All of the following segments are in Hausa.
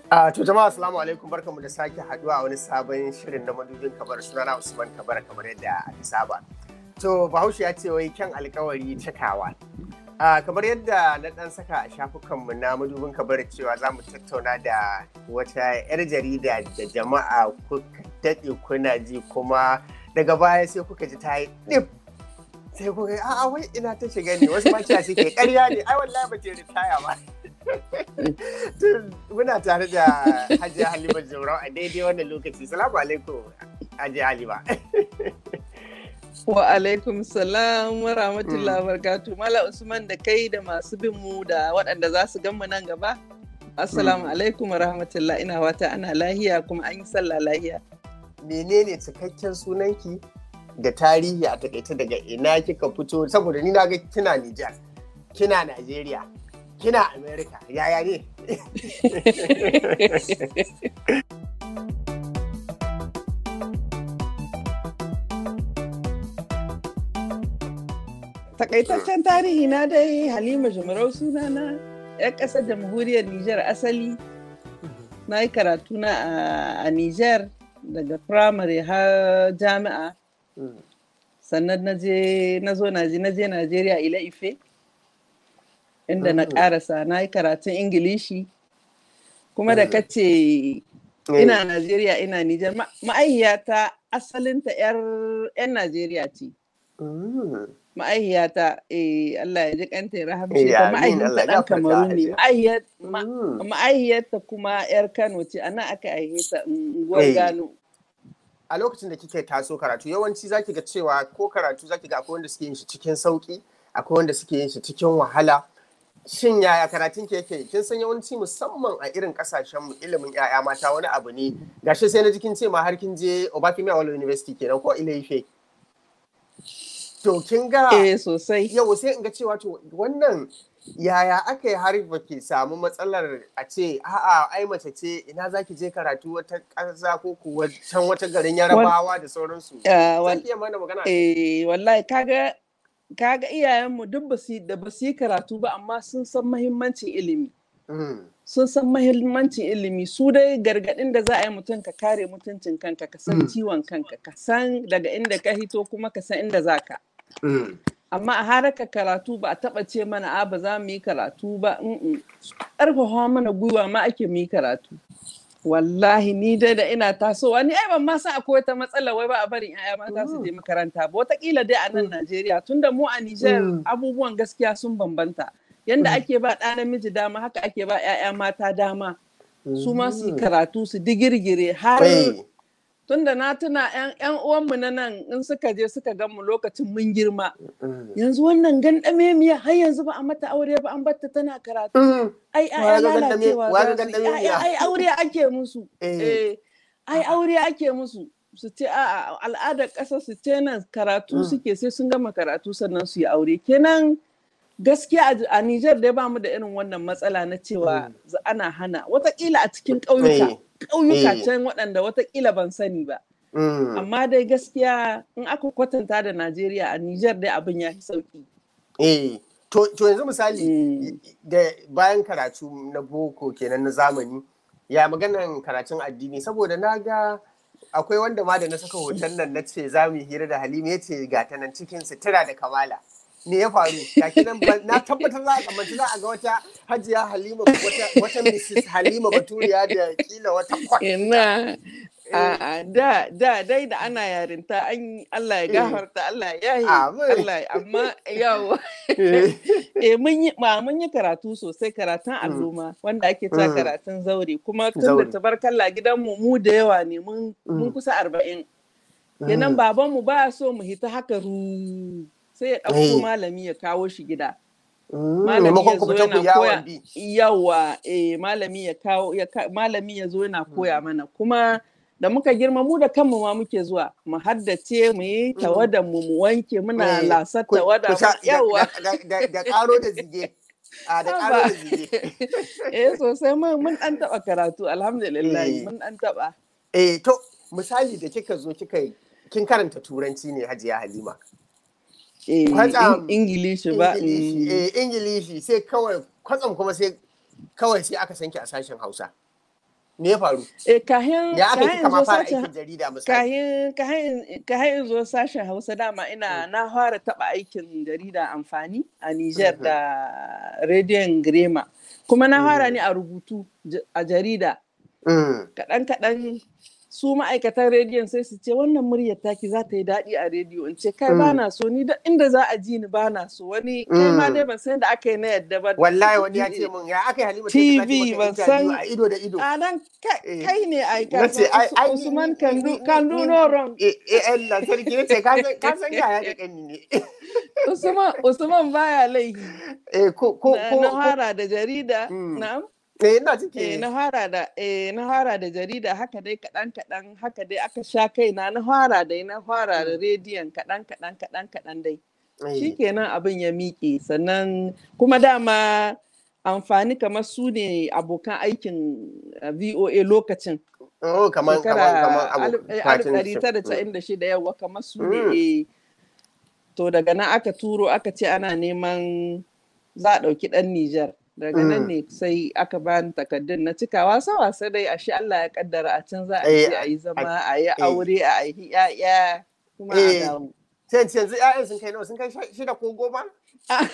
Uh, to jama'a assalamu alaikum barkamu da sake haduwa a wani sabon shirin na madubin kabar sunana Usman Kabar kamar yadda aka saba. To Bahaushe ya ce wai kyan alkawari cikawa. Uh, kamar yadda na dan saka a shafukanmu na madubin kabar cewa za mu tattauna da wata 'yar jarida da jama'a kuka daɗe kuna ji kuma daga baya sai kuka ji ta yi ɗif sai kuka yi a'a wai ina ta shiga ne wasu makiya suke ƙarya ne ai wallahi ba ta ritaya ba. muna tare da hajiya halima jaurau a daidai wannan lokaci salamu alaikum hajiya halima wa alaikum salam wa rahmatullahi wa barakatu mala usman da kai da masu bin mu da waɗanda za su mu nan gaba assalamu alaikum wa rahmatullahi ina wata ana lahiya kuma an yi sallah lahiya menene cikakken sunanki da tarihi a takaice daga ina kika fito saboda ni na ga kina Nijar kina Najeriya kina Amerika yaya ne? Takaitaccen tarihi na dai Halima Jumarau sunana 'yan ƙasar jamhuriyar Nijar asali na yi karatu na a Nijar daga firamare har jami'a sannan na je na zo na je Najeriya ila ife inda na karasa na yi karatun ingilishi kuma da kace ina Najeriya ina Nijar ma'aihiyata asalinta 'yan Najeriya ce. Ma'aihiyata Allah ya ji kanta ya rahamshe ta ma'aihiyarta ɗan Kamaru ne. Ma'aihiyarta kuma 'yar Kano ce ana aka aihe ta unguwar Gano. A lokacin da kike taso karatu yawanci zaki ga cewa ko karatu zaki ga akwai wanda suke yin shi cikin sauki akwai wanda suke yin shi cikin wahala. shin yaya karatun ke yake kin san yawanci musamman a irin kasashen mu ilimin yaya mata wani abu ne gashi sai na jikin ce ma har kin je Obafemi Awolowo University kenan ko Ile-Ife to kin ga eh sosai yau sai in ga cewa to wannan yaya aka yi har ba ke samu matsalar a ce a'a ai mace ce ina zaki je karatu wata ƙasa ko kuwa can wata garin Yarabawa da sauransu zaki iya mana magana eh wallahi kaga kaga iyayenmu duk da ba su yi karatu ba amma sun san mahimmancin ilimi sun san mahimmancin ilimi su dai gargaɗin da za a yi mutum ka kare mutuncin kanka ka san ciwon kanka ka san daga inda ka hito kuma ka san inda za ka amma a haraka karatu ba a taɓa ce mana a ba za mu yi karatu ba ƙarfafa mana gwiwa ma ake mu yi karatu wallahi ni dai da ina tasowa ni ai ban ma san akwai wata matsala wai ba a barin yaya mata su je makaranta ba wataƙila dai a nan Najeriya tunda mu a Nijar abubuwan gaskiya sun bambanta yanda ake ba ɗa namiji dama haka ake ba yaya mata dama su ma su karatu su digirgire har tunda na tuna yan uwanmu na nan in suka je suka gan mu lokacin mun girma yanzu wannan gandame miya har yanzu ba a mata aure ba an batta tana karatu ai ai lalacewa ai aure ake musu ai aure ake musu su ce a al'adar ƙasa su ce nan karatu suke sai sun gama karatu sannan su yi aure kenan gaskiya a Nijar dai ba mu da irin wannan matsala na cewa ana hana watakila a cikin ƙauyuka ƙauyuka can waɗanda watakila ban sani ba. Amma dai gaskiya in aka kwatanta da Najeriya a Nijar dai abin ya fi sauƙi. Eh, to yanzu misali da bayan karatu na boko kenan na zamani ya maganan karatun addini saboda na ga akwai wanda ma da na saka hoton nan na ce za mu hira da Halima ya ce ga ta nan cikin sutura da kamala. me ya faru ga nan na tabbatar za a kamanci za a ga wata hajiya halima wata mrs halima baturiya da kila wata ina da da dai da ana yarinta an Allah ya gafarta Allah ya yi Allah amma yawa eh mun yi mun yi karatu sosai karatun alluma wanda ake ta karatun zaure kuma tun da tabarkalla gidanmu mu da yawa ne mun kusa arba'in kenan babanmu ba so mu hita haka ru sai ya ɗauko malami ya kawo shi gida. Malami ya zo yana koya yawa eh malami ya kawo malami ya zo yana koya mana kuma da muka girma mu da kanmu ma muke zuwa mu haddace mu yi tawada mu mu wanke muna lasar tawada yawa da karo da zige a da karo da zige eh sosai mun dan taba karatu alhamdulillah mun dan taba eh to misali da kika zo kika kin karanta turanci ne hajiya halima ingilishi ba ingilishi sai kawai kwatsam kuma sai kawai sai aka sanki a sashen hausa me ya faru eh kahin ya aka kahin kika ma zo fara sashen aikin jarida misali kahin kahin kahin zo sashen Hausa dama ina na fara taba aikin jarida amfani a Niger Mhm. da rediyon Grema kuma na fara Mhm. ne a rubutu j- a jarida Mm. kaɗan kaɗan su ma'aikatan rediyon sai su ce wannan muryar taki za ta yi daɗi a rediyo in ce kai Mm. ba na so ni da inda za a ji ni ba na so wani kai ma Mm. dai ban san da aka yi na yadda ba wallahi wani ya ce min ya aka yi halima TV, ta ce ban maka san- interview a ido da ido a nan kai Eh. kai ne ai Na ka ce, san ai- Us- ai, ni- Usman ni- can ni- do ni- can do ni- no wrong eh eh Allah sarki ne ce ka san ka san yaya da kani ne Usman Usman baya laifi eh ko ko na ko na ko- fara da jarida Mm. na'am eh ina eh cike na fara da eh na fara da jarida haka dai kaɗan kaɗan haka dai aka sha kaina na fara dai na fara da rediyon kaɗan kaɗan kaɗan kaɗan dai Eh, shikenan abin ya miƙe sannan kuma dama amfani kamar su ne abokan aikin eh, VOA lokacin oh kaman kaman kaman abu alif eh, alif katin ɗari shi. tara casa'in da shida yawa kamar su ne Mm. eh. to daga nan aka turo aka ce ana neman za a ɗauki ɗan Nijar daga nan Mm. ne sai aka bani takardun na cika wasa wasa dai ashe Allah ya kaddara a can za a Eh, je a yi zama a yi eh. aure a yi ƴaƴa kuma a Eh. dawo sai yanzu yanzu ƴaƴan sun kai nawa sun kai sha- shida ko goma Ah.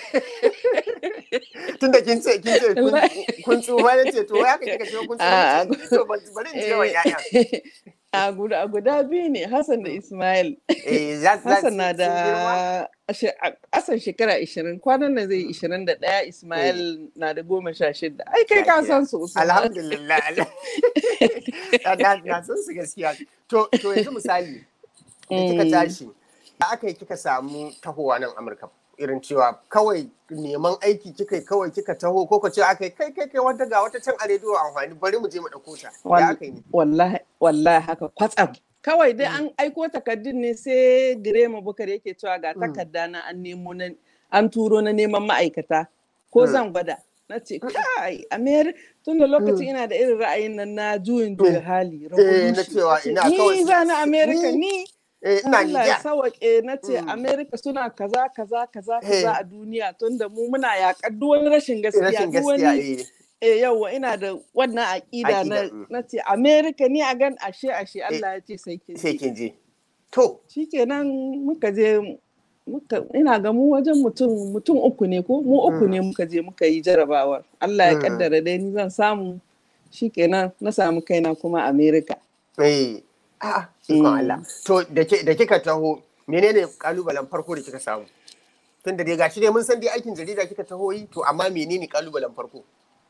tunda kin ce kin ce kun- Wallahi. kun tsufa ne ce to ya ka kika ce kun Ah, tsufa ce to bari bari in je wa ƴaƴan a guda a guda biyu ne Hassan da Ismail eh za za Hassan na sun girma? da ashe- a ƙasan shekara 20 kwanan nan zai 21 Ismail na da goma sha shida ai kai ka san su Usman. alhamdulillah na na- na san su gaskiya to to yanzu misali da kika Mm. tashi da aka yi kika samu tahowa nan Amurka irin cewa kawai neman aiki kika yi kawai kika taho ko ka ce aka yi kai kai kai wata ga wata can a rediyo amfani bari mu je mu ɗauko ta ya Wal- aka yi ne wallahi wallahi haka kwatsam kawai dai an aiko takardun ne sai Girema Bukar yake cewa ga Mm. takarda na an nemo na an turo na neman ma'aikata ko Mm. zan gwada na ce kai America tun da lokacin ina da irin ra'ayin nan na juyin juya hali eh na revolution. cewa Na ce, ina kawai ni za na America ni- ni eh ina Allah ya Nijar sawaƙe na ce Mm. Amerika suna kaza kaza kaza Eh. kaza a duniya tunda mu muna yaƙar duk wani rashin gaskiya rashin duk gaskiya wani eh eh yawa ina da wannan aƙida na Aƙida, mm. na ce Amerika ni a gan ashe ashe Allah ya ce sai ke sai kin je to shikenan muka je muka ina ga mu wajen mutum mutum uku ne ko mu uku Mm. ne muka je muka yi jarabawar Allah ya Mm. kaddara dai ni zan samu shikenan na samu kaina kuma Amerika eh a'a ikon Mm. Allah to da ke- da kika taho menene kalubalen farko da kika samu tun da dai gashi dai mun san dai aikin jarida kika taho yi to amma menene kalubalen farko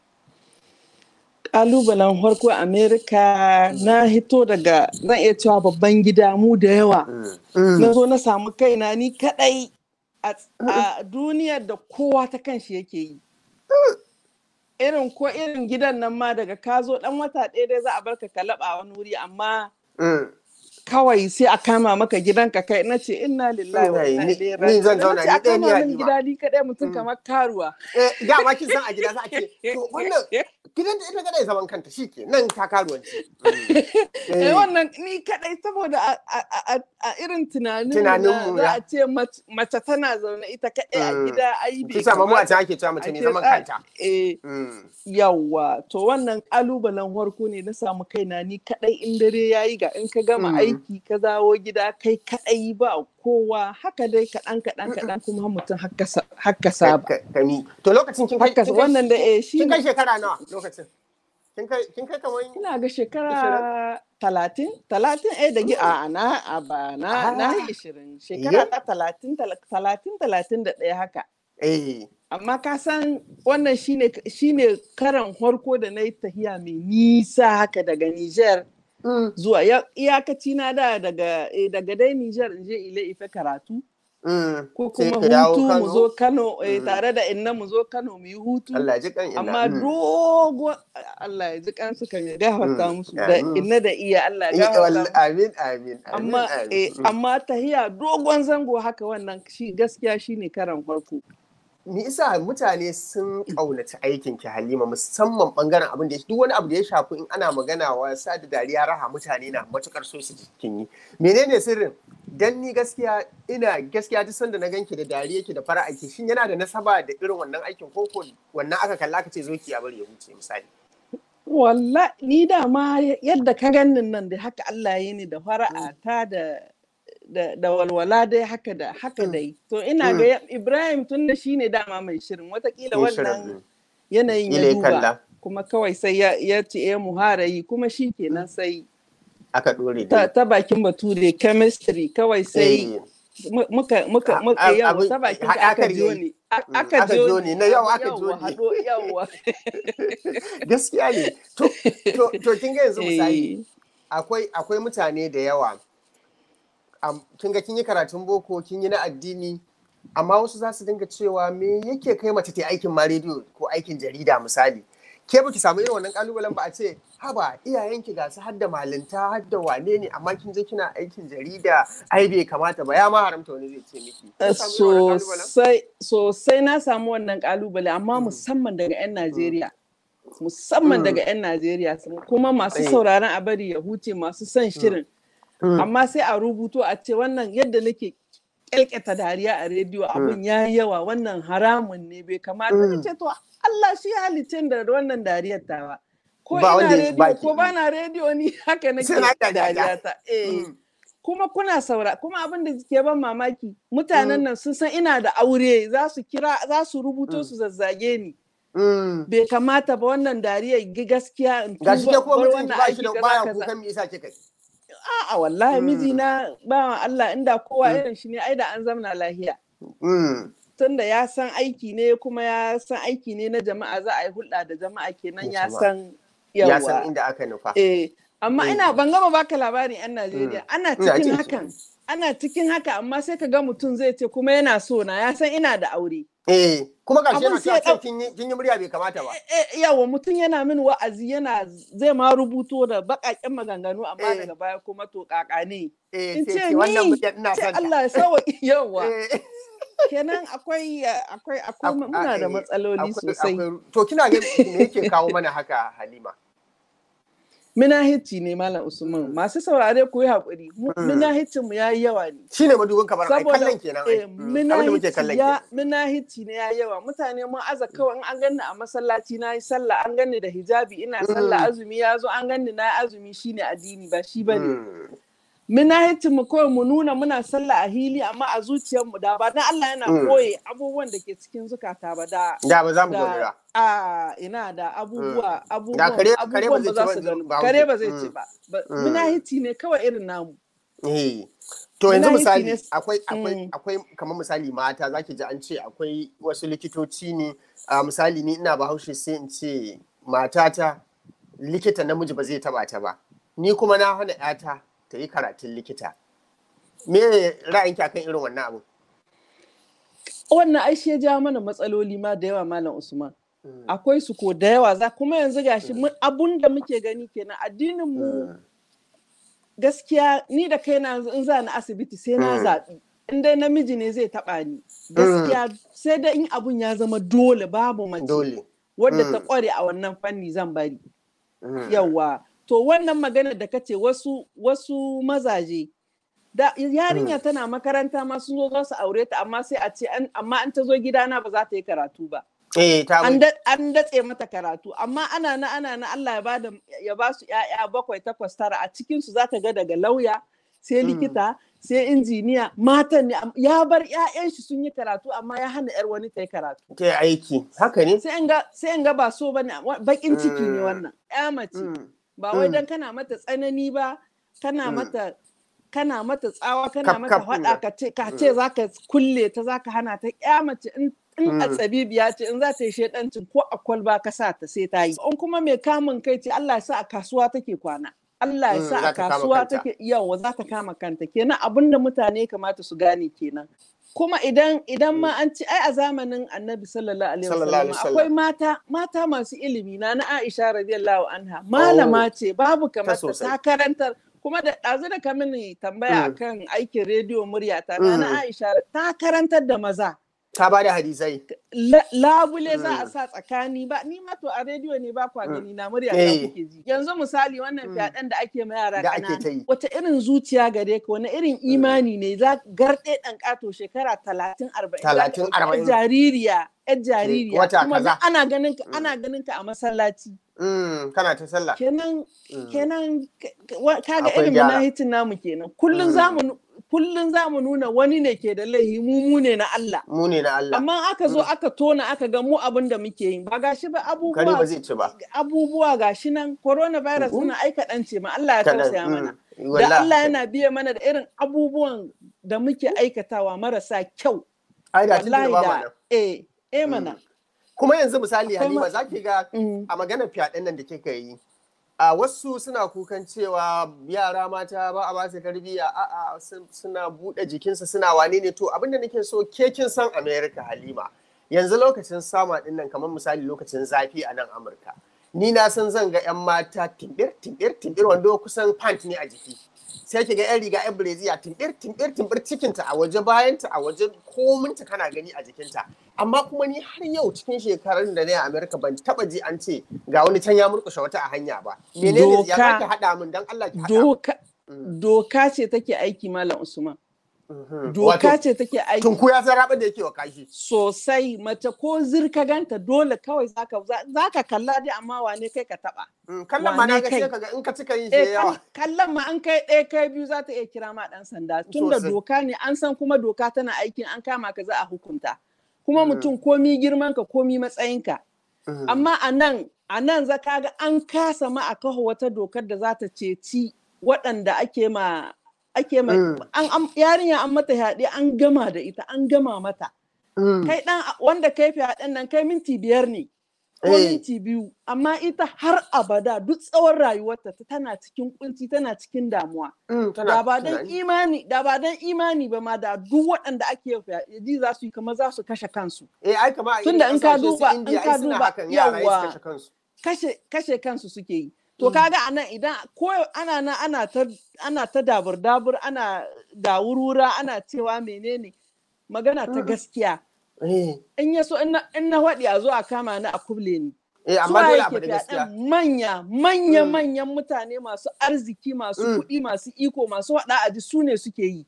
kalubalen farko amerika na hito daga zan iya cewa babban gida mu da yawa na zo na samu kaina ni kadai a a duniyar da kowa ta kanshi yake yi irin ko irin gidan nan ma daga ka zo dan wata ɗaya dai za a barka ka laɓa wani wuri amma Mm. kawai sai a kama maka gidanka kai na ce inna lillahi wa inna Ni- ilaihi ni raji'un zan Na zauna ce ni a ɗaya ni kama min Halima. gida ni kadai mutum Mm. kamar karuwa Eh, dama kin san a gida za a ce to wannan gidan da ita kadai zaman kanta shi ke nan ta karuwanci Eh, wannan ni kadai saboda a- a a- a irin tunanin Tunaninmu za ya- a ce mace mace tana zaune ita kadai a Mm. gida ai bai kin sa mamu a kamata can ake cewa mace a mai ce zaman za- kanta eh Mm. yawa to wannan kalubalen farko ne na samu kaina ni kadai in dare yayi ga in ka gama Mm. aiki ka dawo gida kai kadai ba kowa haka dai kaɗan kaɗan kaɗan kuma mutum haka sa- haka saba Ka- kami to lokacin kin kai haka kin kai- wannan da eh shi kin kai shekara nawa lokacin kin kai kin kai kamar ina ga shekara talatin talatin eh da gi a na a ba na na yi ishirin shekara ta talatin tala- talatin talatin da ɗaya haka eh amma ka san wannan shine shine karan farko da na yi tahiya mai nisa haka daga Niger Mm. zuwa ya- iyakaci na da daga eh, daga dai Niger in je ile ife karatu Mm. ko Sai kuma ka dawo hutu mu Kano. zo Kano eh, Mm. tare da inna mu zo Kano mu yi hutu Allah ya ji kan ina amma Mm. dogo Allah ya ji kansu kan ya gafarta Mm. musu da Amin. inna da iya Allah ya Eh, gafarta wall- musu amin amin amin amma amin. eh, Mm. amma tahiya dogon zango haka wannan shi gaskiya shine karan farko me isa mutane sun ƙaunaci aikin ki Halima musamman bangaren abin da ya duk wani abu da ya shafi in ana magana wasa da dariya raha mutane na matukar so su kin yi menene sirrin dan ni gaskiya ina gaskiya duk sanda na ganki da dariya ki da fara'a ki shin yana da nasaba da irin wannan aikin ko ko wannan aka kalla aka ce zo ki a bari ya huce misali Walla ni da ma yadda ka ganin nan da haka Allah ya ni da fara'ata da da, da walwala dai haka da haka dai to ina ga Ibrahim tun da shine dama mai shirin watakila wannan yanayin ya duba kuma kawai sai ya, ya ce ya muharayi kuma shi kenan sai aka dore ta, ta bakin bature chemistry kawai sai muka muka muka yawa ta bakin ka aka jo ne aka jo ne na yau aka jo ne yawa gaskiya ne to to to kin ga yanzu misali akwai akwai mutane da yawa kin ga kin yi karatun boko kin yi na addini amma wasu za su dinga cewa me yake kai mace ta aikin ma rediyo ko aikin jarida misali ke baki samu irin wannan kalubalen ba a ce haba iyayenki ga su hadda malinta hadda wane ne amma kin je kina aikin jarida ai bai kamata ba ya ma haramta wani zai ce miki sosai sosai na samu wannan kalubale amma musamman daga yan Najeriya musamman daga yan Najeriya kuma masu sauraron a bari ya huce masu son shirin amma sai a rubuto a ce wannan yadda nake kyalkyata dariya a rediyo abin ya yawa wannan haramun ne bai kamata mm. ce to Allah shi halittin da wannan dariyar tawa ko ina rediyo ko ba na rediyo ni haka nake dariya ta eh kuma kuna saura kuma abin da ke ban mamaki mutanen nan sun san ina da aure za su kira za su rubuto su zazzage ni bai kamata ba wannan dariyar gaskiya in tuba gashi ke kuma mutum ba shi da baya kukan me yasa kika A'a wallahi mijina ba Allah inda kowa irin shi ne ai da an zamna lahiya. Tunda ya san aiki ne kuma ya san aiki ne na jama'a za a yi hulɗa da jama'a kenan ya san yawa. Ya san inda aka nufa. Eh, amma ina ban gama baka labarin 'yan Najeriya. Ana cikin hakan. Ana cikin haka amma sai ka ga mutum zai ce kuma yana so na ya san ina da aure. Eh, kuma gashi yana cewa kin yi murya bai kamata ba. Yawa mutum yana min wa'azi yana zai ma rubuto da baƙaƙen maganganu amma daga baya kuma to ƙaƙa ne. In ce ni ce Allah ya sawa yawa. Kenan akwai akwai akwai muna da matsaloli sosai. To kina ga me yake kawo mana haka Halima? Minahici ne Malam Usman masu saurare ku yi haƙuri minahicin mu yayi yawa ne. Shi ne madubin kamar ai kallon kenan ai. Minahici ne yayi yawa mutane mun aza kawai in an ganni a masallaci na yi sallah an ganni da hijabi ina sallah azumi ya zo an ganni na azumi shine addini ba shi bane. Minahicin mu kawai mu nuna muna sallah a hili amma a zuciyar mu da ba dan Allah yana koye abubuwan da ke cikin zukata ba da da ba za mu gani ba. a ina da abubuwa abubuwan abubuwan ba za su gani kare ba zai ce ba munahici ne kawai irin namu to yanzu misali akwai akwai akwai kamar misali mata zaki ji an ce akwai wasu likitoci ne misali ni ina bahaushe sai in ce matata likita namiji ba zai taba ta ba ni kuma na hana yata ta yi karatun likita me ra'ayinki akan irin wannan abu wannan ai shi ya ja mana matsaloli ma da yawa malam usman akwai su ko da yawa za kuma yanzu gashi abun da muke gani kenan addinin mu gaskiya ni da kai na in za ni asibiti sai na zaɓi in dai namiji ne zai taɓa ni gaskiya sai da in abun ya zama dole babu mace wadda ta ƙware a wannan fanni zan bari yawa to wannan magana da kace wasu wasu mazaje da yarinya tana makaranta ma sun zo za su aure ta amma sai a ce amma an ta zo gidana ba za ta yi karatu ba an datse mata karatu amma ana na ana na Allah ya bada ya ba su ƴaƴa bakwai takwas tara a cikin su zata ga daga lauya sai likita sai injiniya matan ne ya bar ƴaƴan shi sun yi karatu amma ya hana ƴar wani ta yi karatu ta yi aiki haka ne sai in ga sai in ga ba so bane bakin ciki ne wannan ƴa mace ba wai dan kana mata tsanani ba kana mata kana mata tsawa kana mata faɗa ka ce ka ce zaka kulle ta zaka hana ta ƴa mace in in a tsabibiya ce in za ta yi shaidancin ko a kwalba ka sa ta sai ta yi in kuma mai kamun kai ce Allah ya sa a kasuwa take kwana Allah ya sa a kasuwa take yawa za ta kama kanta kenan abin da mutane kamata su gane kenan kuma idan idan ma an ci ai a zamanin annabi sallallahu alaihi wasallam akwai mata mata masu ilimi na na Aisha radiyallahu anha malama ce babu kamar ta karantar kuma da ɗazu da ka mini tambaya akan aikin rediyo muryata na na Aisha ta karantar da maza ta ba da hadisai. Labule za a sa tsakani ba, ni ma to a rediyo ne ba kwa gani na murya ta kuke ji. Yanzu misali wannan fyaɗen da ake ma yara ƙanana. Wata irin zuciya gare ka, wani irin imani ne za garɗe ɗan ƙato shekara talatin arba'in. Talatin arba'in. Jaririya, ‘yar jaririya. Kuma ana ganin ka ana ganin ka a masallaci. kana ta sallah kenan kenan kaga ilimin na hitin namu kenan kullun zamu kullun zamu nuna wani ne ke da laihi mu mu ne na Allah mu ne na Allah amma aka zo aka tona aka ga mu abin da muke yi ba gashi ba abubuwa kare ba zai ci ba abubuwa gashi nan coronavirus suna aika dan ce ma Allah ya tausaya mana da Allah yana biya mana da irin abubuwan da muke aikatawa marasa kyau ai da tun da eh eh mana kuma yanzu misali halima za ki ga a maganar fyaɗen nan da kika yi a wasu suna kukan cewa yara mata ba a basu tarbiyya a a suna buɗe jikinsa suna wane ne to abinda nake so ke kin san america halima yanzu lokacin sama din nan kamar misali lokacin zafi a nan amurka ni na san zan ga yan mata timbir timbir timbir wando kusan pant ne a jiki sai ki ga yan riga yan breziya timbir timbir timbir cikinta a waje bayanta a waje kominta kana gani a jikinta amma kuma ni har yau cikin shekarun da na yi a Amerika ban taba ji an ce ga wani can ya murkushe wata a hanya ba menene ya zaki hada min dan Allah ki hada doka doka ce take aiki malam Usman doka ce take aiki tunku ya san raba da yake wa kashi sosai mace ko zirka ganta dole kawai zaka zaka kalla dai amma wane kai ka taba kallon ma na ga sai kaga in ka cika yin shi yawa kallon ma an kai ɗaya kai biyu za ta iya kira ma dan sanda tunda doka ne an san kuma doka tana aikin an kama ka za a hukunta kuma mutum komi girman ka komi matsayinka amma a nan a nan za ka ga an kasa ma a kawo wata dokar da za ta ceci waɗanda ake ma ake ma yarinya an mata yaɗe an gama da ita an gama mata kai dan wanda kai fyaɗen nan kai minti biyar ne ko minti biyu amma ita har abada duk tsawon rayuwarta tana cikin kunci tana cikin damuwa da ba dan imani da ba dan imani ba ma da duk waɗanda ake ji za su yi kamar za su kashe kansu eh ai kamar tunda in ka duba in ka duba yawa kashe kashe kansu suke yi to kaga anan idan ko ana nan ana ta ana ta dabur dabur ana da wurwura ana cewa menene magana ta gaskiya in ya so in na waɗi a zo a kama ni a kuble ni. Eh, amma dole abu da gaskiya. Manya, manya, manyan mutane masu arziki, masu kuɗi, masu iko, masu waɗa a ji su ne suke yi.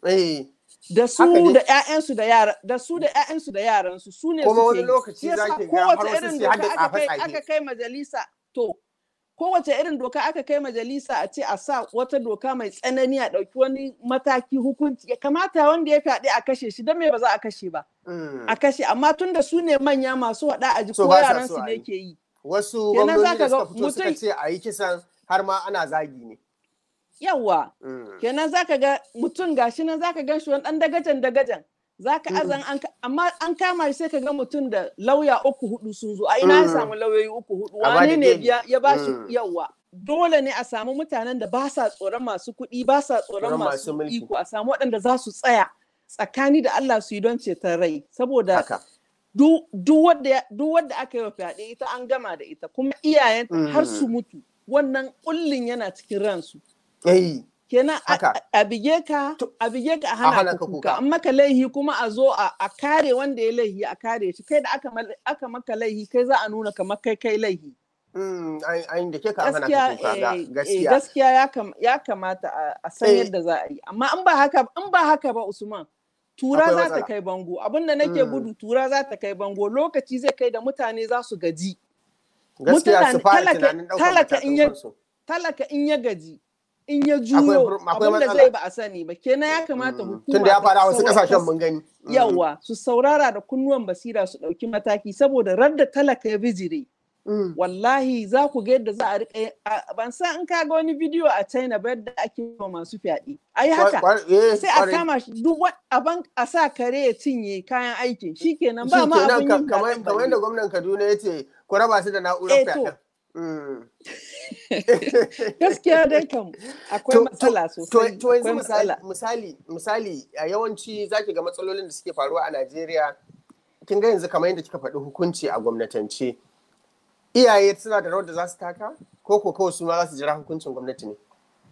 Da su da ƴaƴansu da yara, da su da ƴaƴansu da yaransu su ne suke yi. Kuma wani lokaci za ki ga har wasu su hadda tsafe aka kai majalisa to kowace irin doka aka kai majalisa a ce a sa wata doka mai tsanani a ɗauki wani mataki hukunci ya kamata wanda ya fyaɗe a kashe shi don me ba za a kashe ba a kashe amma tun da su ne manya masu waɗa a ji ko yaran su ne ke yi wasu gwamnati da suka fito suka ce a yi kisan har ma ana zagi ne yawa kenan zaka ga mutum gashi nan zaka gan shi wani ɗan dagajan dagajan zaka azan an amma an kama shi sai ka ga mutum da lauya uku hudu sun zo a ina ya samu lauyoyi uku hudu wane ne ya ba shi yawa dole ne a samu mutanen da ba sa tsoron masu kuɗi ba sa tsoron masu iko a samu waɗanda za su tsaya tsakani da Allah su yi don ceton rai saboda duk wadda aka yi wa fyaɗe ita an gama da ita kuma iyayenta har su mutu wannan ƙullin yana cikin ransu kenan a bige ka a bige ka a hana ka kuka an maka laihi kuma a zo a kare wanda ya laihi a kare shi kai da aka maka laihi kai za a nuna kamar kai kai laihi da ke ka hana ka kuka gaskiya gaskiya ya kamata a san yadda za a yi amma in ba haka in ba haka ba Usman tura za ta kai bango abin da nake gudu tura za ta kai bango lokaci zai kai da mutane za su gaji gaskiya su fara tunanin ɗaukar matakan talaka in ya gaji in ya juyo abin da zai ba a sani ba kenan ya kamata hukuma tunda ya fara wasu kasashen mun gani yawa su saurara da kunnuwan basira su ɗauki mataki saboda radda talaka ya bijire wallahi za ku ga yadda za a riƙa ban san in kaga wani bidiyo a China ba yadda ake wa masu fyaɗe ai haka sai a kama shi duk aban a sa kare ya cinye kayan aikin shikenan ba ma abin yin kamar yadda gwamnan Kaduna ya ce ku raba su da na'urar fyaɗen gaskiya dai kam akwai matsala sosai to yanzu misali misali misali a yawanci zaki ga matsalolin da suke faruwa a Najeriya kin ga yanzu kamar yadda kika faɗi hukunci a gwamnatance iyaye suna da rawar da za su taka ko ko kawai su ma za su jira hukuncin gwamnati ne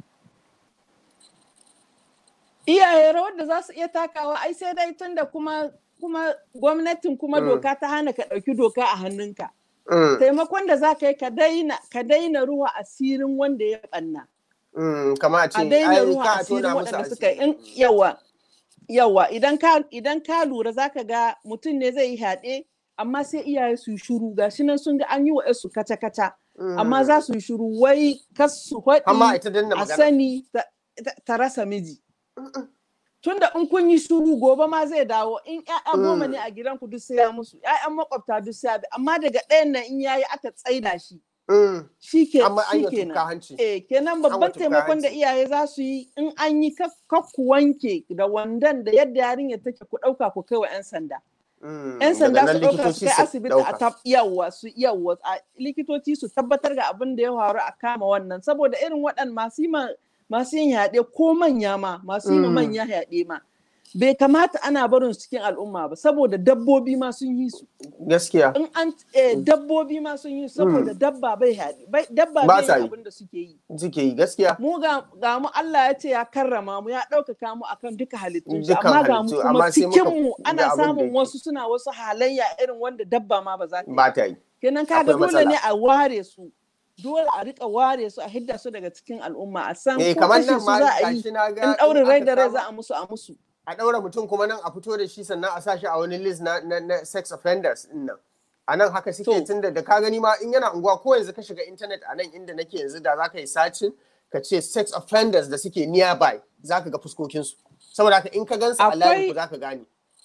iyaye rawar da za su iya takawa ai sai dai tunda kuma kuma gwamnatin kuma doka ta hana ka ɗauki doka a hannunka taimakon da za ka yi ka daina ruwa asirin wanda ya ɓanna kama a ce a daina ruwa asirin waɗanda suka yi yawa yawa idan ka lura za ka ga mutum ne zai yi haɗe amma sai iyaye su shuru ga shi nan sun ga an yi wa su kaca-kaca amma za su yi shiru wai kas su Amma ita danna a magana. sani ta- ta ta rasa miji tunda in kun yi shiru gobe ma zai dawo in ƴaƴa goma ne a gidanku duk sai ya musu ƴaƴan makwabta duk sai ya bi amma daga ɗayan nan in yayi aka tsaida shi Mm. shi ke Amma an shi yi tuka kenan hanci. eh kenan An babban wata taimakon da hanci. iyaye za su yi in an yi kak kak ku wanke da wandan da yadda yarinya take ku ɗauka ku kai wa 'yan sanda Mm. 'yan sanda Daga su nan ɗauka su likitoci kai su asibiti a ɗauka. tab yawa su yawa a likitoci su tabbatar ga abin da ya faru a kama wannan saboda irin waɗan masu yi ma masu yin yaɗe ko manya ma masu yi ma Mm. manya yaɗe ma bai kamata ana barin su cikin al'umma ba saboda dabbobi ma sun yi su Gaskiya. in an eh, dabbobi ma sun yi su saboda dabba bai yaɗe bai- dabba Ba bai sa yin yi. abin da suke yi Suke yi gaskiya. mu ga, ga mu Allah ya ce ya karrama mu ya ɗaukaka mu akan duka halittun shi Dukan amma ga mu halittu, kuma amma sai muka cikin mu ga ana abin da samun yake. wasu suna wasu halayya irin wanda dabba ma ba za ta yi Ba ta yi. kenan kaga akwai dole matsala. ne a ware su dole a rika ware su a hidda su daga cikin al'umma a san Eh ko kamar kashe nan su ma za a yi gashi na ga in ɗaurin rai da rai aka za kama- a musu a musu a ɗaura mutum kuma nan a fito da shi sannan a sa shi a wani list na, na, na sex offenders din nan a nan haka suke To. tun da da ka gani ma in yana unguwa ko yanzu ka shiga intanet a nan inda nake yanzu da za ka yi sacin ka ce sex offenders da suke nearby za ka ga fuskokinsu saboda haka in ka gansu a layin ku Akwai- za ka gane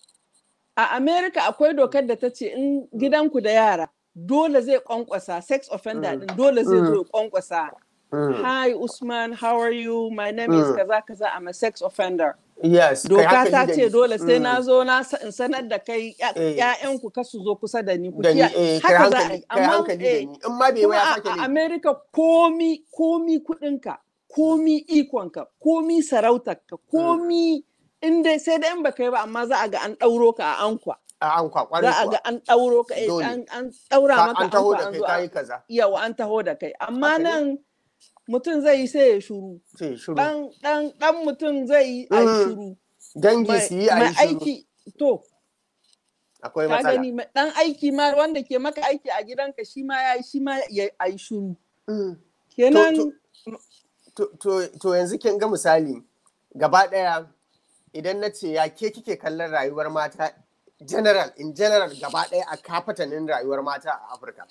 a America akwai dokar da ta ce in gidanku da yara dole zai kwankwasa sex offender din dole zai zo ya kwankwasa hi Usman how are you my name is Mm. kaza kaza I'm a sex offender yes kai doka hankali ta da ce ni. dole sai Mm. na zo na sa- in sanar da kai Eh. ƴaƴanku kar su zo kusa da ni ku da ni kiyaye eh, kai haka za a hankali yi kai amma hankali da eh, ni in ma bai ba kuma ya a sake a ne America komi komi kuɗinka komi ikonka komi sarautarka komi in dai sai da in baka yi ba amma za a ga an ɗauro ka a ankwa a an za kwakwari a ga an ɗauro ka eh, Dole. an an ɗaura Ka- maka an taho ankwa da an kai zo kayi an kaza yawa an taho da kai amma Haka ne. nan mutum zai yi sai ya shuru sai shiru dan dan dan mutum zai yi a yi Mm. shuru dangi mai su yi a mai yi shiru aiki to akwai ka matsala gani mai- dan aiki ma wanda ke maka aiki a gidanka shi ma ya yi shi ma ya a yi shuru Mm. kenan to, to, to yanzu kin ga misali gaba ɗaya idan na ce ya ke kike kallon rayuwar mata general in general gaba ɗaya a kafatanin rayuwar mata a afirka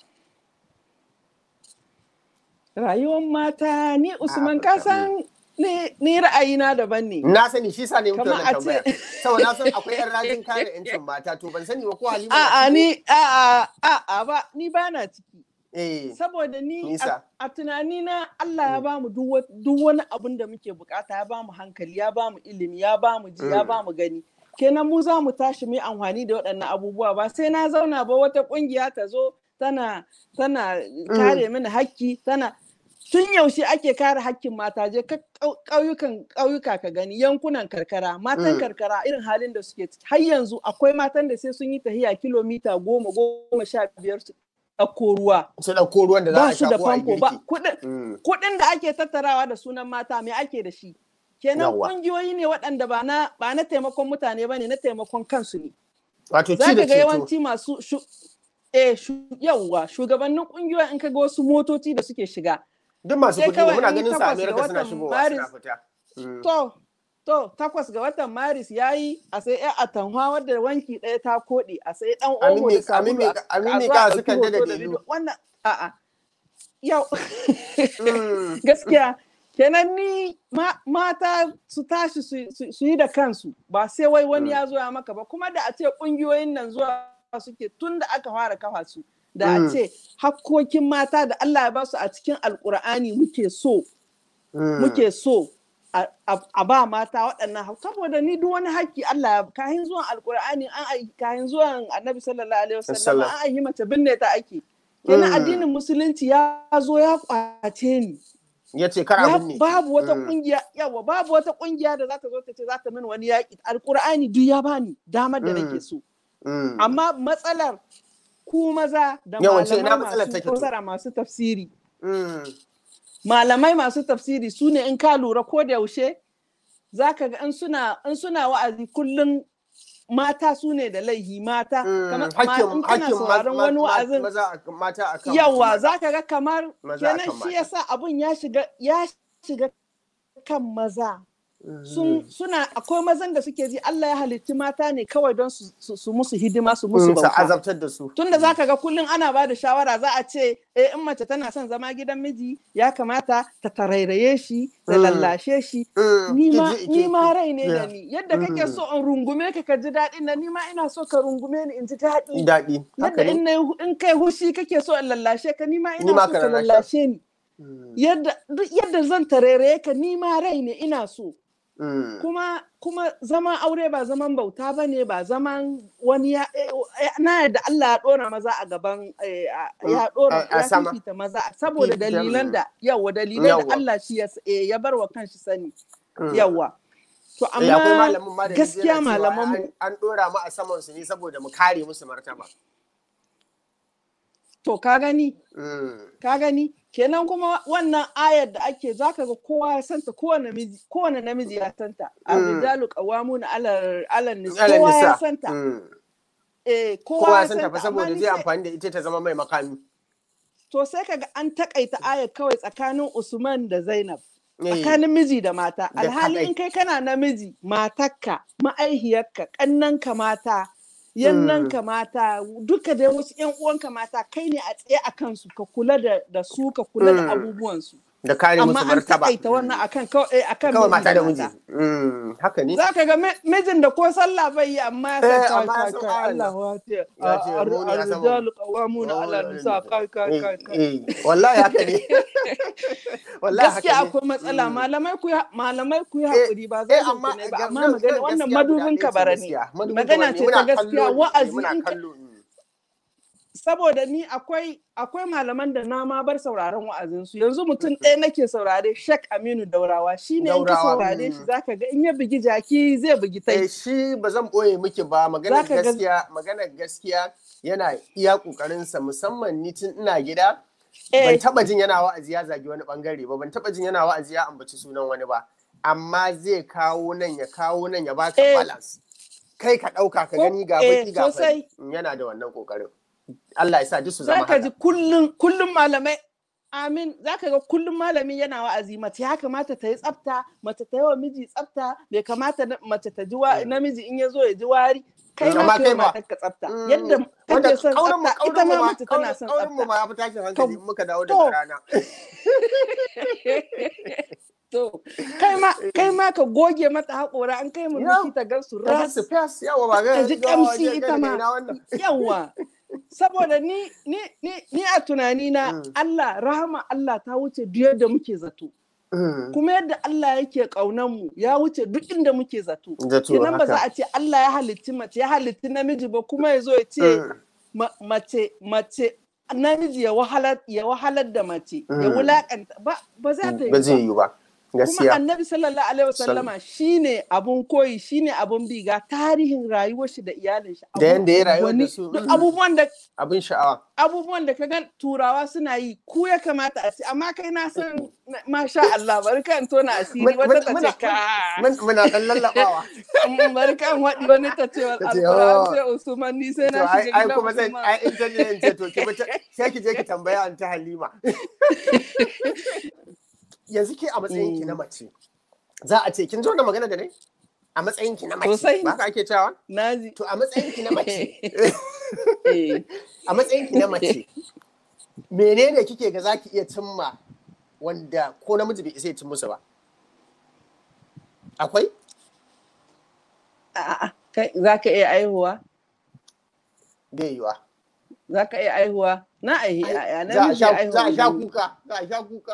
rayuwar mata ni usman Afirka, ka san ni ni ra'ayina daban ne na sani shi sa ne muke Kamar wannan a ce- tambaya saboda na san akwai yan rajin kare yancin mata to ban sani ba ko halima na a'a ciki? ni a'a a'a ba ni ba na ciki eh saboda ni Nisa. a, a tunanina Allah ya bamu duk wa- duk wani abin da muke bukata ya bamu hankali ya bamu ilimi ya bamu ji ya Mm. bamu gani kenan mu za mu tashi mu yi amfani da waɗannan abubuwa ba sai na zauna ba wata ƙungiya ta zo tana tana kare mini hakki tana tun yaushe ake kare hakkin mata je ka ƙau- ƙauyukan ƙauyuka ka gani yankunan karkara matan Mm. karkara irin halin da suke ciki har yanzu akwai matan da sai sun yi tahiya kilomita goma goma sha biyar su ɗauko ruwa su ɗauko ruwan da za ba a su sha da ko a yi famfo ba girki kuɗin Mm. kuɗin da ake tattarawa da sunan mata me ake da shi kenan Yawwa. ƙungiyoyi ne waɗanda ba na ba na taimakon mutane ba ne na taimakon kansu ne wato za ci da ka ga ceto yawanci masu shu, eh, shu, yawwa shugabannin ƙungiyoyin in ka ga wasu motoci da suke shiga duk masu sai kuɗi ne kawai muna in yi ganin su a takwas ga amerika suna watan shigowa suna Maris. fita Mm. to to takwas ga watan maris ya yi a sai ya atanwa wadda wanki ɗaya ta koɗe a sai ɗan Amin omo me- da sabulu amin me- a- amin a me zo a ka ɗauki sukan da hoto da dalilu. bidiyo. wannan a'a yau Mm. gaskiya kenan ni ma- mata su tashi su- su su yi da kansu ba sai wai wani ya zo ya maka ba kuma da a ce kungiyoyin nan zuwa suke tun da aka fara kafa su da a Mm. ce hakkokin mata da Allah ya ba su a cikin alkur'ani muke so Mm. muke so a- a a ba mata waɗannan hak- saboda ni duk wani haƙƙi Allah ya kahin zuwan alkur'ani an ai kahin zuwan annabi sallallahu alaihi wasallam Sallam. an yi mace binne ta ake kenan Mm. addinin musulunci ya zo ya kwace ni ya ce kar Ya- abin ne babu wata Mm. kungiya yawa babu wata kungiya da za ta zo ta ce za ta min wani yaƙi alkur'ani duk ya bani damar da nake Mm. so Mm. amma matsalar ku maza da Yawanci ina malamai matsalar masu take to? fassara masu tafsiri Mm. malamai masu tafsiri su ne in ka lura ko da yaushe za ka ga in suna in suna wa'azi kullum mata su ne da laihi mata Mm. kamar ma- hakkin in kana hakkin sauraron ma- wani ma- wa'azin maza a- mata akan yawa maza. za ka ga kamar Maza kenan akan shi mata. yasa abun ya shiga ya shiga kan maza suna akwai mazan da suke ji Allah ya halitti mata ne kawai don su musu hidima su musu bauta. azabtar da su. Tunda zaka ga kullum ana ba da shawara za a ce eh in mace tana son zama gidan miji ya kamata ta tarairaye shi ta lallashe shi ni ma rai ne da ni yadda kake so in rungume ka ka ji daɗi na ni ma ina so ka rungume ni in ji daɗi. Daɗi. Yadda in kai hushi kake so in lallashe ka ni ma ina so ka lallashe ni. Yadda zan tarairaye ka ni ma rai ne ina so. Mm. kuma kuma zaman aure ba zaman bauta ba ne ba zaman wani ya na yadda Allah ya dora maza a gaban ya dora ya fifita maza saboda dalilan da yawa dalilan da Allah shi ya bar wa kanshi sani yawa to amma gaskiya malaman mu an dora mu a saman su ne saboda mu kare musu martaba to ka gani ka gani kenan kuma wannan ayar da ake zaka ga kowa ya santa kowane namiji kowane namiji ya santa ar-rijalu qawwamuna 'ala 'ala nisa kowa ya santa eh kowa ya santa fa saboda zai amfani da ita ta zama mai makami to sai kaga an takaita ayar kawai tsakanin Usman da Zainab tsakanin miji da mata alhali in kai kana namiji matarka ma'aihiyarka kannanka mata yannanka mata duka da wasu yan uwanka mata kai ne a tsaye a kansu ka kula da su ka kula da abubuwansu da kare musu martaba amma an wannan akan kawai akan kawai mata da miji haka ne zaka ga mijin da ko sallah bai yi amma ya san kai kai Allah wa ta ar-rijalu qawwamuna 'ala nisa kai kai kai wallahi haka ne wallahi gaskiya akwai matsala malamai ku malamai ku yi hakuri ba zai ne ba amma magana wannan madubin ka bara ne magana ce ta gaskiya wa'azi in saboda ni akwai akwai malaman da na ma bar sauraron wa'azinsu yanzu mutum ɗaya nake saurare Shek Aminu Daurawa shi ne in ka saurare shi zaka ga in ya bugi jaki zai bugi tai shi ba zan boye miki ba maganar gaskiya maganar gaskiya yana iya kokarin sa musamman ni tun ina gida ban taba jin yana wa'azi ya zagi wani bangare ba ban taba jin yana wa'azi ya ambaci sunan wani ba amma zai kawo nan ya kawo nan ya baka balance kai ka ɗauka ka gani ga baki ga yana da wannan kokarin Allah ya sa duk su zama haka. Zaka ji kullum kullum malamai Amin zaka ga kullum malami yana wa'azi mace ya kamata ta yi tsafta mace ta yi wa miji tsafta bai kamata mace ta ji namiji in ya zo ya ji wari kai ma kai ma ka tsafta yadda kake son tsafta ita ma mace tana son tsafta mu ma ya fi tashin hankali muka dawo daga rana to kai ma kai ma ka goge mata haƙora an kai mu ta gan su ras ta ji kamshi ita ma yawa saboda ni ni ni ni a tunani na mm. Allah rahama Allah ta wuce duk yadda muke zato mm. kuma yadda Allah yake kaunan mu ya wuce duk inda muke zato kenan ba za a ce Allah ya halitti mace ya halitti namiji ba kuma ya zo ya ce mm. mace mace namiji ya wahalar ya wahalar da mace ya wulakanta ba ba za ta yi ba zai yi ba kuma annabi sallallahu alaihi wasallama shine abun koyi shine abun bi ga tarihin rayuwar shi da iyalin shi da yanda ya rayuwa da su duk abubuwan da abin sha'awa abubuwan da ka ga turawa suna yi ku ya kamata a ci amma kai na san masha Allah bari kan tona asiri wata ta ce ka muna dan lallabawa bari kan wadi wani ta ce alquran sai Usman ni sai na shiga ai kuma zan ai intelligent ce to ki sai ki je ki tambaya an ta Halima yanzu ke a matsayin ki na mace za a ce kin zo da magana da ne a matsayin ki na mace ba ka ake cewa naji to a matsayin ki na mace a matsayin ki na mace menene kike ga zaki iya cimma wanda ko namiji bai isa ya cin musu ba akwai a'a kai za ka iya aihuwa bai yiwa za ka iya aihuwa na aihi yaya na za a sha kuka za a sha kuka